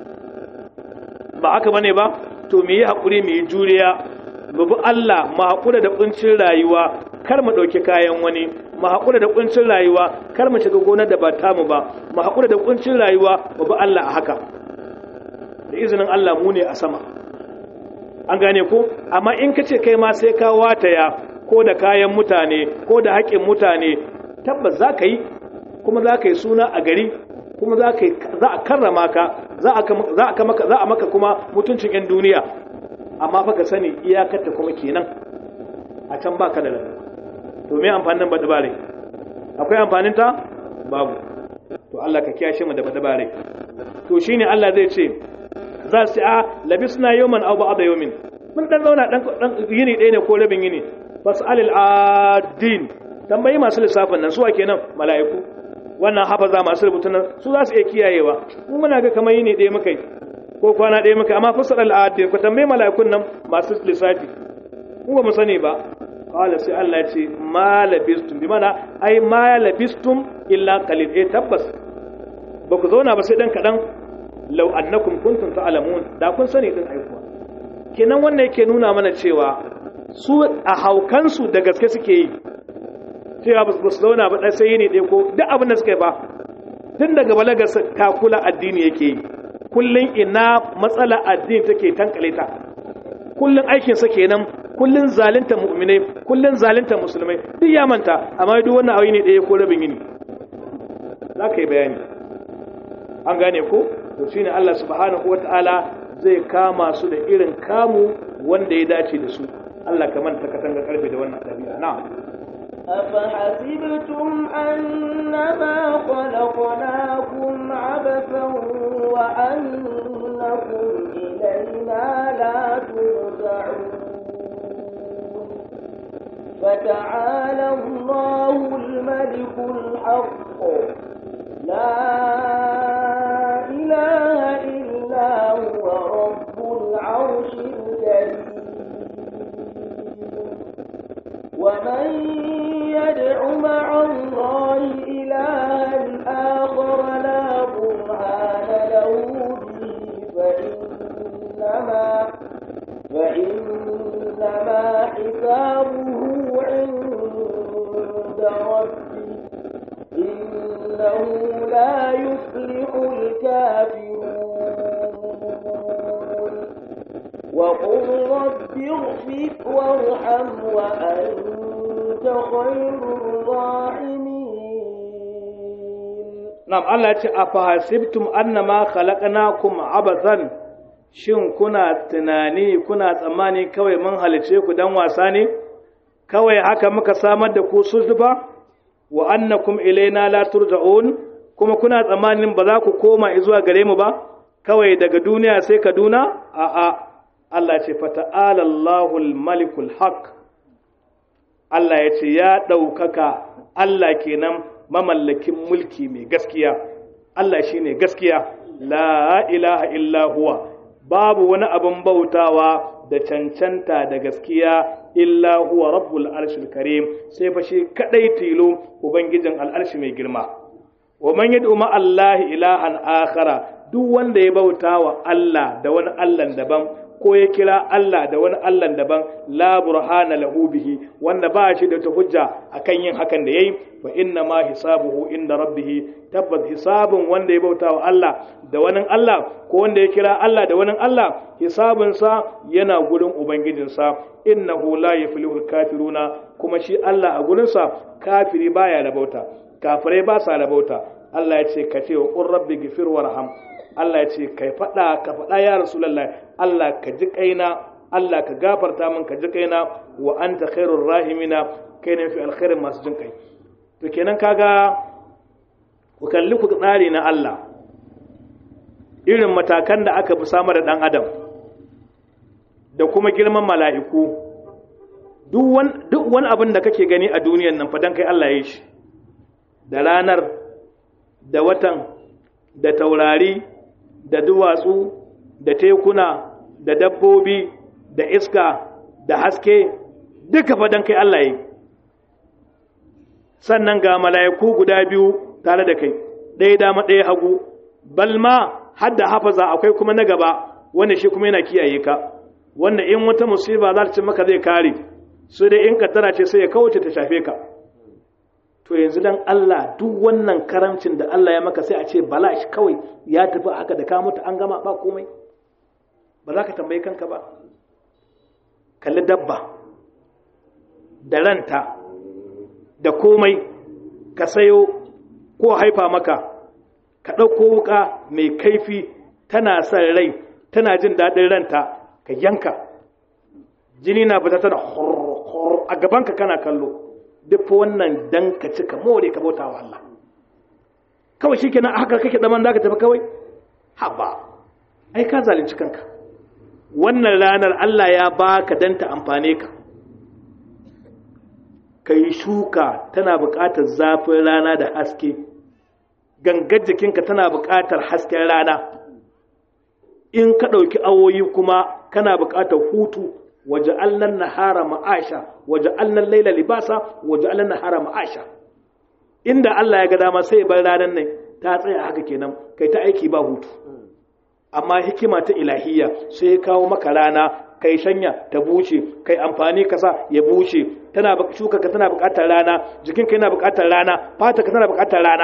ba haka bane ba to mu yi haƙuri mu yi juriya mu bi Allah mu haƙura da ƙuncin rayuwa kar mu ɗauki kayan wani mu haƙura da ƙuncin rayuwa kar mu shiga gonar da ba tamu ba mu haƙura da ƙuncin rayuwa mu bi Allah a haka da izinin Allah mu ne a sama an gane ko amma in ka ce kai ma sai ka wataya ko da kayan mutane ko da haƙƙin mutane tabbas za ka yi kuma za ka yi suna a gari kuma za a karrama ka za a maka kuma mutuncin 'yan duniya amma fa ka sani iyakarta kuma kenan a can ba ka da lafiya to me amfanin baɗi bare akwai amfanin ta babu to Allah ka kiyashe mu da baɗi bare to shine Allah zai ce za su a labisna yawman aw ba'da yawmin mun dan zauna dan yini ɗaya ne ko rabin yini fas'alil adin tambayi masu lissafin nan su ake nan mala'iku wannan hafaza masu rubutun nan su za su iya kiyayewa mu muna ga kamar yini ɗaya muka yi ko kwana ɗaya muka amma fas'alil adin ku tambayi mala'ikun nan masu lissafi mu ba mu sani ba qala sai Allah ya ce ma labistum bi mana ai ma labistum illa qalil eh tabbas ba ku zauna ba sai dan kadan law annakum kuntum ta'lamun da kun sani din aikuwa kenan wannan yake nuna mana cewa su a haukansu da gaske suke yi cewa ba su zauna ba ɗan sai ne ɗaya ko duk abin da suka yi ba tun daga balagar kakula addini yake yi kullum ina matsala addini take tankale ta kullum aikinsa kenan kullum zalunta mu'minai kullum zalunta musulmai duk ya manta amma duk wannan ayi ne ɗaya ko rabin yini za ka yi bayani an gane ko to shine Allah subhanahu wataala zai kama su da irin kamu wanda ya dace da su Allah ka manta katanga karfe da wannan ɗabi'a na أفحسبتم أنما خلقناكم عبثا وأنكم إلينا لا ترجعون فتعالى الله الملك الحق لا إله إلا هو رب العرش الكريم ومن يدع مع الله إلها آخر لا برهان له به فإنما فإنما حسابه عند ربه إنه لا يفلح الكافرون وقل رب اغفر وارحم وأنت خير الراحمين Na'am Allah ce a fahasibtum annama khalaqnakum abathan shin kuna tunani kuna tsammani kawai mun halice ku dan wasa ne kawai haka muka samar da ku suzufa wa annakum ilaina la turja'un kuma kuna tsammanin ba za ku koma zuwa gare mu ba kawai daga duniya sai kaduna a a Allah ce fata'ala Allahul malikul haq Allah ya ce ya ɗaukaka Allah kenan mamallakin mulki mai gaskiya Allah shine gaskiya la ilaha illa huwa babu wani abin bautawa da cancanta da gaskiya illa huwa rabbul arshil karim sai fa shi kadai tilo ubangijin al'arshi mai girma wa man yad'u ma Allah ilahan akhara duk wanda ya bauta wa Allah da wani Allah daban ko ya kira Allah da wani Allah daban la burhana lahu bihi wanda ba shi da ta hujja akan yin hakan da yayi fa inna ma hisabuhu inda rabbih tabbas hisabun wanda ya bauta wa Allah da wani Allah ko wanda ya kira Allah da wani Allah hisabun sa yana gurin ubangijinsa innahu la yuflihul kafiruna kuma shi Allah a gurin sa kafiri baya rabauta kafirai ba sa rabauta Allah ya ce ka ce wa qur rabbi ghfir warham Allah ya ce kai faɗa ka faɗa ya Rasulullah Allah ka ji kaina Allah ka gafarta min ka ji kaina wa anta khairur rahimina kai ne fi alkhairin masu jin kai to kenan kaga ku kalli ku tsari na Allah irin matakan da aka fi samar da dan adam da kuma girman mala'iku duk wani abin da kake gani a duniyan nan fa dan kai Allah ya yi shi da ranar da watan da taurari da duwatsu da tekuna da dabbobi da iska da haske duka fadan kai Allah yi sannan ga mala'iku guda biyu tare da kai ɗaya dama ɗaya hagu balma hadda hafaza akwai kuma na gaba wanda shi kuma yana kiyaye ka wanda in wata musiba za ta ci maka zai kare su dai in kaddara ce sai ya kauce ta shafe ka to yanzu dan Allah duk wannan karamcin da Allah ya maka sai a ce bala shi kawai ya tafi haka da ka mutu an gama ba komai ba za ka tambayi kanka ba kalli dabba da ranta da komai ka sayo ko haifa maka ka ɗauko wuka mai kaifi tana son rai tana jin daɗin ranta ka yanka jini na fita tana hor a gabanka kana kallo duk wannan dan ka cika more ka bauta wa Allah kawai shi kenan haka kake zaman za ka tafi kawai haba ai ka zalunci kanka wannan ranar Allah ya baka dan ta amfane ka ka yi shuka tana buƙatar zafin rana da haske gangar jikinka tana buƙatar hasken rana in ka ɗauki awoyi kuma kana buƙatar hutu waje allan nahara ma'asha waje allan laila libasa waje allan nahara ma'asha inda Allah ya ga dama sai bar ranar nan ta tsaya haka kenan kai ta aiki ba hutu amma hikima ta ilahiyya sai ya kawo maka rana kai shanya ta bushe kai amfani kasa ya bushe tana shuka ka tana buƙatar rana jikinka yana buƙatar rana fata ka tana buƙatar rana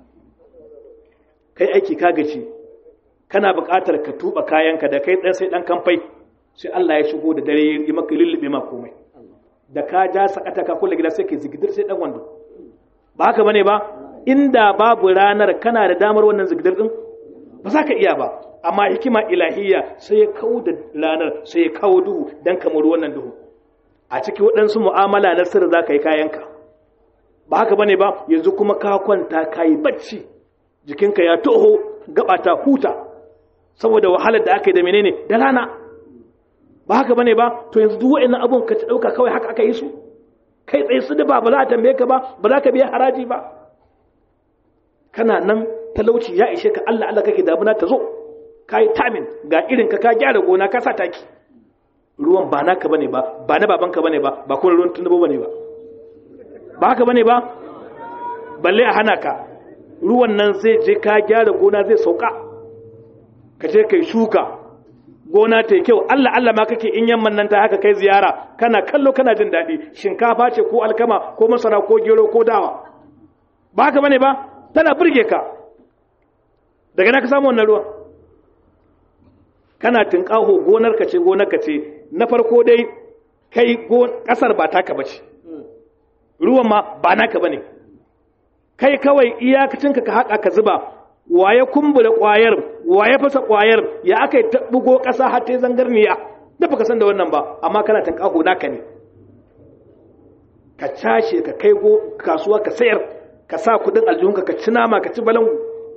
kai aiki ka gaci kana buƙatar ka tuba kayanka da kai ɗan sai ɗan kamfai sai Allah ya shigo da dare yi maka lullube ma komai da ka ja sakata ka kula gida sai ke zigidir sai ɗan wando ba haka bane ba inda babu ranar kana da damar wannan zigidir din ba za ka iya ba amma hikima ilahiyya sai ya kawo da ranar sai ya kawo duhu dan kamar wannan duhu a ciki waɗansu mu'amala na sirri za ka yi kayanka ba haka bane ba yanzu kuma ka kwanta ka yi bacci jikinka ya toho gaba ta huta saboda wahalar da aka yi da menene da rana ba haka bane ba to yanzu duk wa'annan abun ka ta dauka kawai haka aka yi su kai tsaye su da ba ba za a tambaye ka ba ba za ka biya haraji ba kana nan talauci ya ishe ka Allah Allah kake damuna ta zo ka yi tamin ga irin ka ka gyara gona ka sa taki ruwan ba naka bane ba ba na babanka bane ba ba kuma ruwan tunubu bane ba ba haka bane ba balle a hana ka ruwan nan zai je ka gyara gona zai sauka ka je kai shuka gona ta kyau Allah Allah ma kake in yamman nan ta haka kai ziyara kana kallo kana jin daɗi shinkafa ce ko alkama ko masara ko gero ko dawa ba haka bane ba tana burge ka daga na ka samu wannan ruwan kana tinkaho gonar ka ce gonar ka ce na farko dai kai kasar ba taka bace ruwan ma ba naka bane kai kawai iyakacinka ka haƙa ka zuba waye kumbura ƙwayar waye fasa ƙwayar ya aka yi bugo ƙasa har ta zangarniya da baka san da wannan ba amma kana tankaho naka ne ka cashe ka kai go kasuwa ka sayar ka sa kudin aljihunka ka ci nama ka ci balangu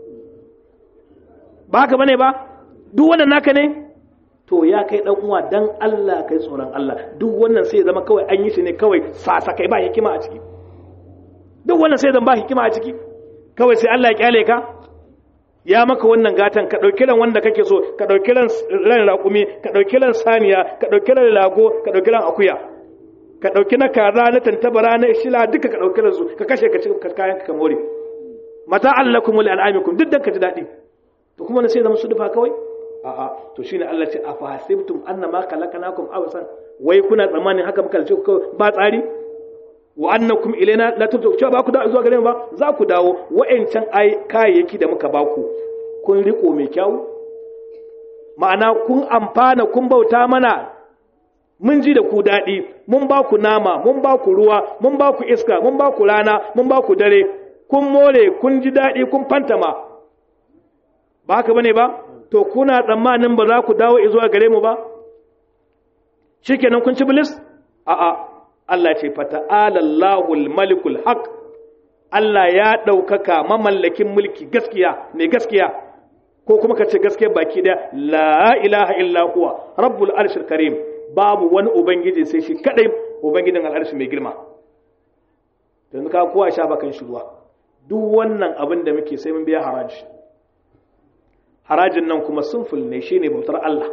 ba haka bane ba duk wannan naka ne to ya kai dan uwa dan Allah kai tsoron Allah duk wannan sai zama kawai an yi shi ne kawai sasa kai ba hikima a ciki duk wannan sai zan ba hikima a ciki kawai sai Allah ya kyale ka ya maka wannan gatan ka ɗauki ran wanda kake so ka ɗauki ran raƙumi ka ɗauki ran saniya ka ɗauki ran lago ka ɗauki ran akuya ka ɗauki na kaza na tantabara na shila duka ka ɗauki ran su ka kashe ka ci kayan ka more mata allakum wal an'amikum duk dan ka ji daɗi to kuma na sai zama su dufa kawai a'a to shine Allah ce afa hasibtum annama khalaqnakum awsan wai kuna tsammanin haka muka ce ba tsari wa annakum ilaina la turju cewa ba ku da zuwa gare mu ba za ku dawo wa'ancan ai kayayyaki da muka baku kun riko mai kyau ma'ana kun amfana kun bauta mana mun ji da ku daɗi mun ba ku nama mun ba ku ruwa mun ba ku iska mun ba ku rana mun ba ku dare kun more kun ji daɗi kun fantama ba haka bane ba to kuna tsammanin ba za ku dawo zuwa gare mu ba shikenan kun ci bilis a'a Allah ce fata'ala Allahul malikul haq Allah ya ɗaukaka mamallakin mulki gaskiya mai gaskiya ko kuma ka ce gaskiya baki ɗaya la ilaha illa huwa rabbul arshil karim babu wani ubangiji sai shi kadai ubangijin al'arshi mai girma yanzu ka kowa sha bakan shi ruwa duk wannan abin da muke sai mun biya haraji harajin nan kuma sunful ne shine bautar Allah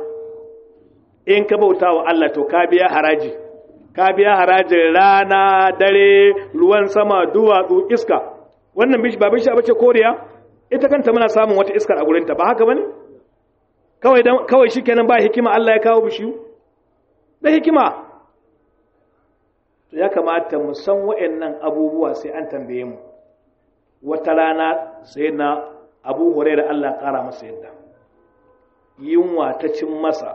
in ka bauta wa Allah to ka biya haraji ka biya harajin rana dare ruwan sama duwatsu iska wannan bishi ba bishi bace koriya ita kanta muna samun wata iskar a gurinta ba haka bane kawai dan kawai shikenan ba hikima Allah ya kawo bishiyu da hikima to ya kamata mu san wayannan abubuwa sai an tambaye mu wata rana sai na Abu Hurairah Allah kara masa yadda yunwa ta cin masa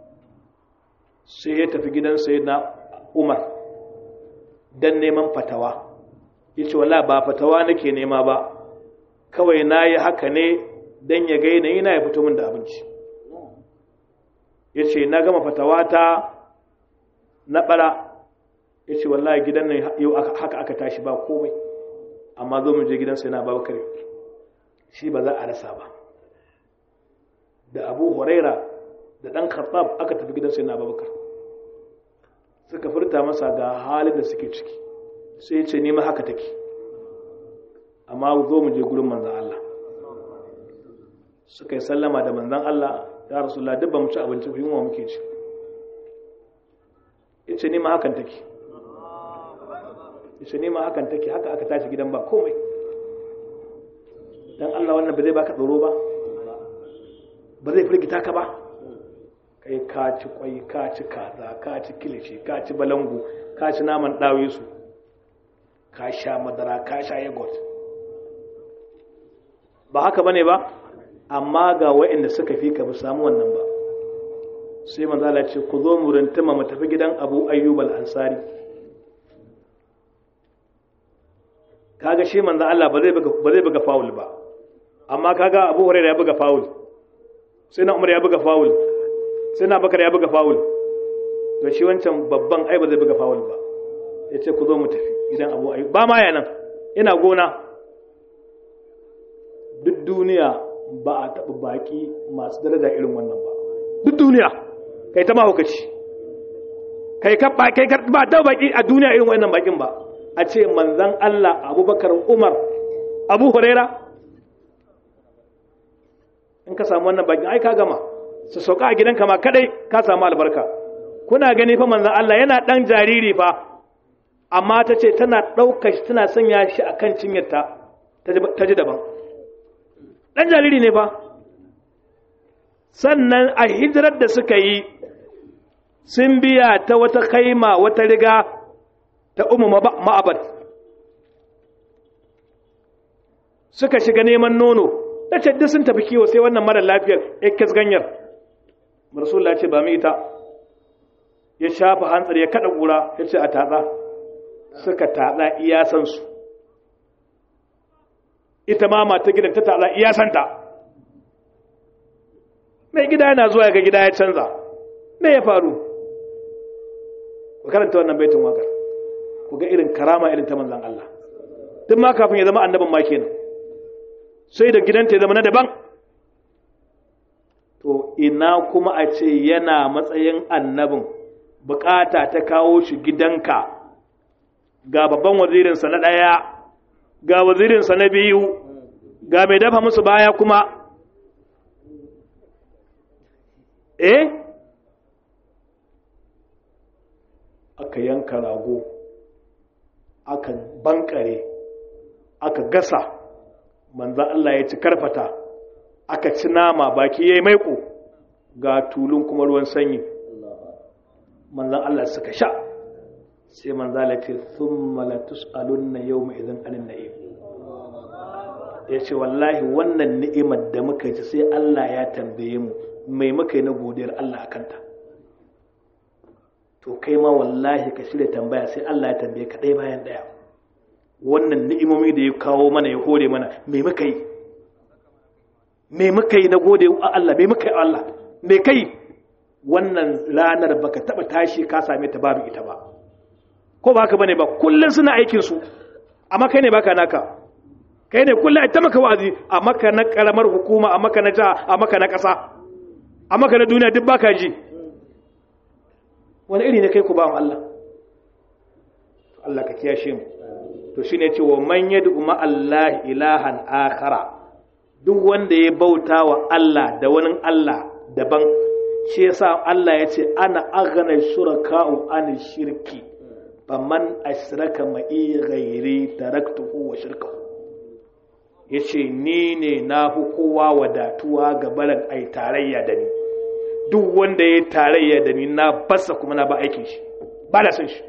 sai ya tafi gidan sayyidina Umar dan neman fatawa yace wallahi ba fatawa nake nema ba kawai nayi haka ne dan ya ga yanayi na ya fito min da abinci yace na gama fatawa ta na bara yace wallahi gidan nan yau haka aka tashi ba komai amma zo mu je gidan sai na Abubakar shi ba za a rasa ba da Abu Huraira da dan Khattab aka tafi gidan sai na Abubakar suka furta masa ga halin da suke ciki sai ce nima haka take amma zo mu je gurin manzan Allah suka yi sallama da manzan Allah ya rasulullah duk ba mu ci abinci ku yunwa muke ci ya ce nima hakan take ya ce nima hakan take haka aka tashi gidan ba komai dan Allah wannan ba zai baka tsoro ba ba zai firgita ka ba kai ka ci kwai ka ci kaza ka ci kilishi ka ci balangu ka ci naman ɗawisu ka sha madara ka sha yogurt ba haka bane ba amma ga waɗanda suka fi ka ba samu wannan ba sai manzala ce ku zo mu rintama mu tafi gidan abu ayyub al-ansari kaga shi manzo Allah ba zai buga ba zai buga foul ba amma kaga abu hurairah ya buga foul sai na umar ya buga fawul sai na bakar ya buga fawul to shi wancan babban ai ba zai buga fawul ba ya ce ku zo mu tafi gidan abu ayi ba ma yanan ina gona duk duniya ba a taɓa baƙi masu daraja irin wannan ba duk duniya kai ta mahaukaci kai ka ba kai ka ba ta baƙi a duniya irin wannan baƙin ba a ce manzan Allah Abubakar Umar Abu Huraira in ka samu wannan baƙin ai ka gama su sauka a gidanka ma kadai ka samu albarka kuna gani fa manzan Allah yana dan jariri fa amma ta ce tana ɗaukar shi tana sanya shi a kan cinyarta ta ji daban ɗan jariri ne fa sannan a hijirar da suka yi sun biya ta wata kaima wata riga ta umu ma'abad suka shiga neman nono da ce duk sun tafi kiwo sai wannan mara lafiyar ikkis ganyar rasulullah ce ba mu ita ya shafa hantsar ya kada ƙura ya ce a tatsa suka tatsa iyasansu ita ma mata gidan ta tatsa iyasanta mai gida yana zuwa ga gida ya canza me ya faru ku karanta wannan baitin wakar ku ga irin karama irin ta manzan Allah duk ma kafin ya zama annabin ma kenan sai da gidanta ya zama na daban to ina kuma a ce yana matsayin annabin bukata ta kawo shi gidanka ga babban wazirinsa na ɗaya ga wazirinsa na biyu ga mai dafa musu baya kuma eh aka yanka rago aka bankare aka gasa manzan Allah ya ci karfata aka ci nama baki ya yi maiko ga tulun kuma ruwan sanyi manzan Allah suka sha sai manzan Allah ce sun malatus alunna yau mai izin anin na'im ya ce wallahi wannan ni'imar da muka ci sai Allah ya tambaye mu mai muka yi na godiyar Allah a kanta to kai ma wallahi ka shirya tambaya sai Allah ya tambaye ka ɗaya bayan ɗaya wannan ni'imomi da ya kawo mana ya hore mana mai muka yi mai muka yi na gode a Allah mai muka yi a Allah mai kai wannan ranar baka taba tashi ka same ta babu ita ba ko ba haka bane ba kullun suna aikin su amma kai ne baka naka kai ne kullun ai ta maka wa'azi a maka na karamar hukuma a maka na jiha a maka na ƙasa a maka na duniya duk baka ji wani iri ne kai ku ba Allah Allah ka kiyashe mu to shine cewa man yad'u ma Allah ilahan akhara duk wanda ya bauta wa Allah da wani Allah daban shi yasa Allah ya ce ana aghna shuraka'u an shirki faman ashraka ma'i ghairi taraktuhu wa shirkahu yace ni ne na fi kowa wadatuwa ga barin ai tarayya da ni duk wanda ya tarayya da ni na basa kuma na ba aikin shi ba da san shi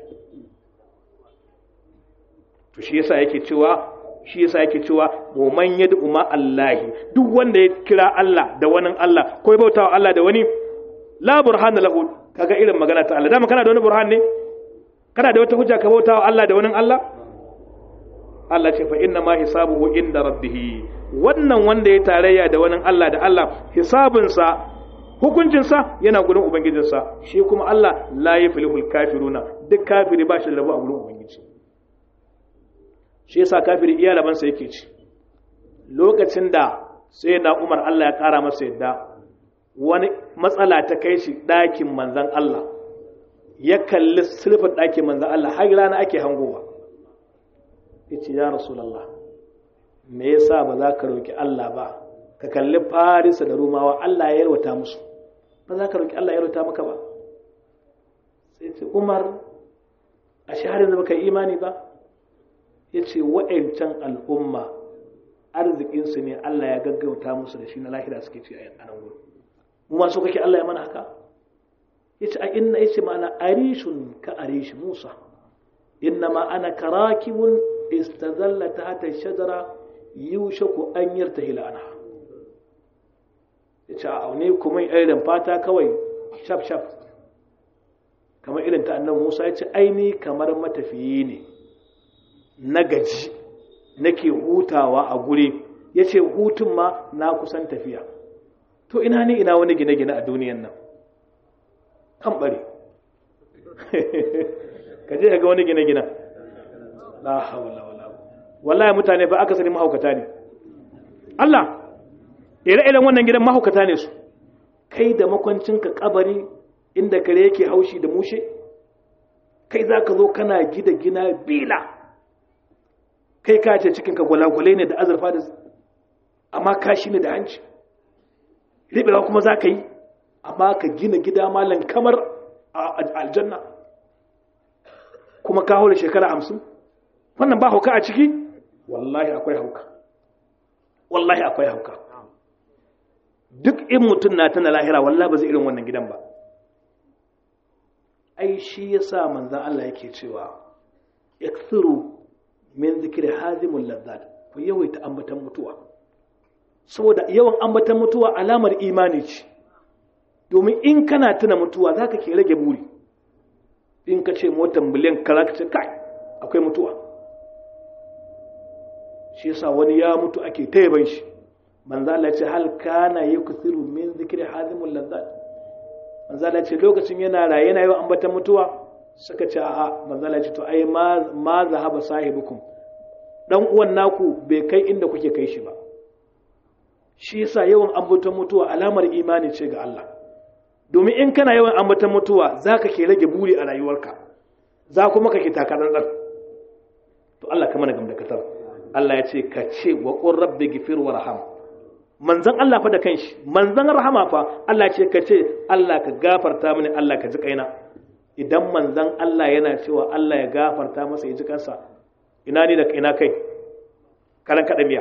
to shi yasa yake cewa shi yasa yake cewa man yad'u ma Allahi duk wanda ya kira Allah da wani Allah ko ya bautawa Allah da wani la burhana lahu kaga irin magana ta Allah dama kana da wani burhan ne kana da wata hujja ka bautawa Allah da wani Allah Allah ce fa inna ma hisabuhu inda rabbih wannan wanda ya tarayya da wani Allah da Allah hisabinsa hukuncinsa yana gurin ubangijinsa shi kuma Allah la yaflihul kafiruna duk kafiri ba shi da rabu a gurin ubangiji shi yasa kafiri iya labansa yake ci lokacin da sai na umar Allah ya kara masa yadda wani matsala ta kai shi ɗakin manzan Allah ya kalli sulfin ɗakin manzan Allah har rana ake hangowa ya ce ya rasulallah me yasa ba za ka roƙi Allah ba ka kalli farisa da rumawa Allah ya yarwata musu ba za ka roƙi Allah ya yarwata maka ba sai ce umar a shaharin da baka imani ba ya ce wa'yancan al'umma arzikinsu ne Allah ya gaggauta musu da shi na lahira suke ce a nan gudu mu ma so kake Allah ya mana haka ya ce a inna ya ce ma'ana arishun ka arishi musa inna ma ana karakibun istazalla ta hata shajara yushaku an yarta hila ana ya ce a ne kuma irin fata kawai shaf shaf kamar irin ta annan musa ya ce aini kamar matafiyi ne na gaji nake hutawa a guri ya ce hutun ma na kusan tafiya to ina ne ina wani gine-gine a duniyan nan kan bare ka je ga wani gine-gine la hawla wala wallahi mutane fa aka sani mahaukata ne Allah ire-iren wannan gidan mahaukata ne su kai da makwancinka kabari inda kare yake haushi da mushe kai za ka zo kana gida gina bila kai ka ce cikinka gwalagwalai ne da azurfa da amma kashi ne da hanci riɓewa kuma za ka yi amma ka gina gida malam kamar a aljanna kuma ka hau da shekara hamsin wannan ba hauka a ciki wallahi akwai hauka wallahi akwai hauka duk in mutum na tana lahira wallahi ba zai irin wannan gidan ba ai shi ya sa manzan Allah yake cewa yaksiru min zikiri hazimul lazzat ku yawaita ambatan mutuwa saboda yawan ambatan mutuwa alamar imani ce domin in kana tuna mutuwa zaka ke rage buri in ka ce motar miliyan kaza kai akwai mutuwa shi yasa wani ya mutu ake ta yaban shi manzo Allah ce hal kana yakthiru min zikri hazimul lazzat manzo Allah ce lokacin yana raye yana yawan ambatan mutuwa suka ce a'a manzo Allah ce to ai ma ma zahaba sahibukum dan uwan naku bai kai inda kuke kai shi ba shi yasa yawan ambatan mutuwa alamar imani ce ga Allah domin in kana yawan ambatan mutuwa zaka ke rage buri a rayuwarka za kuma ka ke takarar to Allah ka mana gamdakatar Allah ya ce ka ce wa qur rabbi ghfir warham manzon Allah fa da kanshi manzon rahama fa Allah ce ka ce Allah ka gafarta mini Allah ka ji kaina idan manzon Allah yana cewa Allah ya gafarta masa ya ji kansa ina ni da ina kai kalan kada miya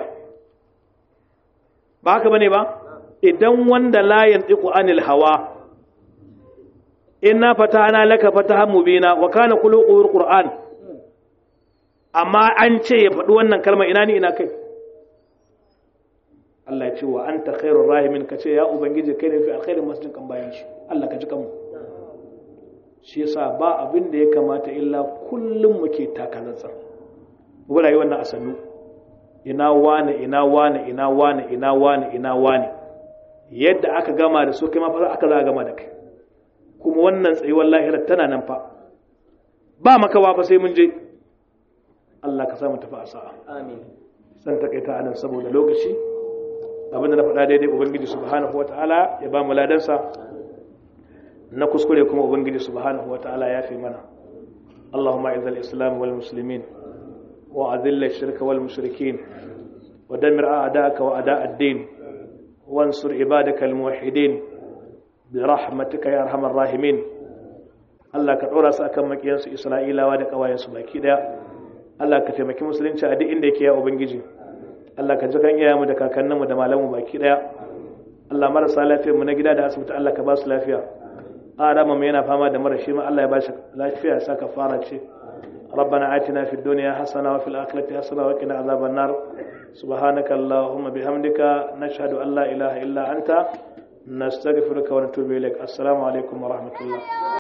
ba haka bane ba idan wanda la yantiqu anil hawa inna fatahna laka fatahan mubina wa kana quluqul qur'an amma an ce ya faɗi wannan kalma ina ni ina kai Allah ya ce wa anta khairur rahimin ka ce ya ubangiji kai ne fi alkhairin masjidin kan bayan shi Allah ka ji kanmu shi yasa ba abin da ya kamata illa kullum muke takalantsar mu rayu wannan asannu ina wane ina wane ina wane ina wane ina wane yadda aka gama da su kai ma fa aka za a gama da kai kuma wannan tsayuwar lahirar tana nan fa ba makawa fa sai mun je Allah ka samu tafi a sa'a amin san takaita anan saboda lokaci abinda na faɗa daidai ubangiji subhanahu wataala ya ba mu ladansa na kuskure kuma ubangiji subhanahu wataala ya fi mana اللهم اعز الاسلام والمسلمين واذل الشرك والمشركين ودمر اعداءك واعداء الدين وانصر عبادك الموحدين برحمتك يا ارحم الراحمين Allah ka ɗora su akan makiyansu Isra'ilawa da ƙawayensu baki ɗaya Allah ka taimaki musulunci a duk inda yake ya Ubangiji Allah ka ji kan iyayenmu da kakanninmu da malamu baki ɗaya Allah marasa lafiyar mu na gida da asibiti Allah ka ba su lafiya Adama mu yana fama da mara shi ma Allah ya ba shi lafiya ya saka fara ce ربنا آتنا في الدنيا حسنة وفي الآخرة حسنة وقنا عذاب النار سبحانك اللهم بحمدك نشهد أن لا إله إلا أنت نستغفرك ونتوب إليك السلام عليكم ورحمة الله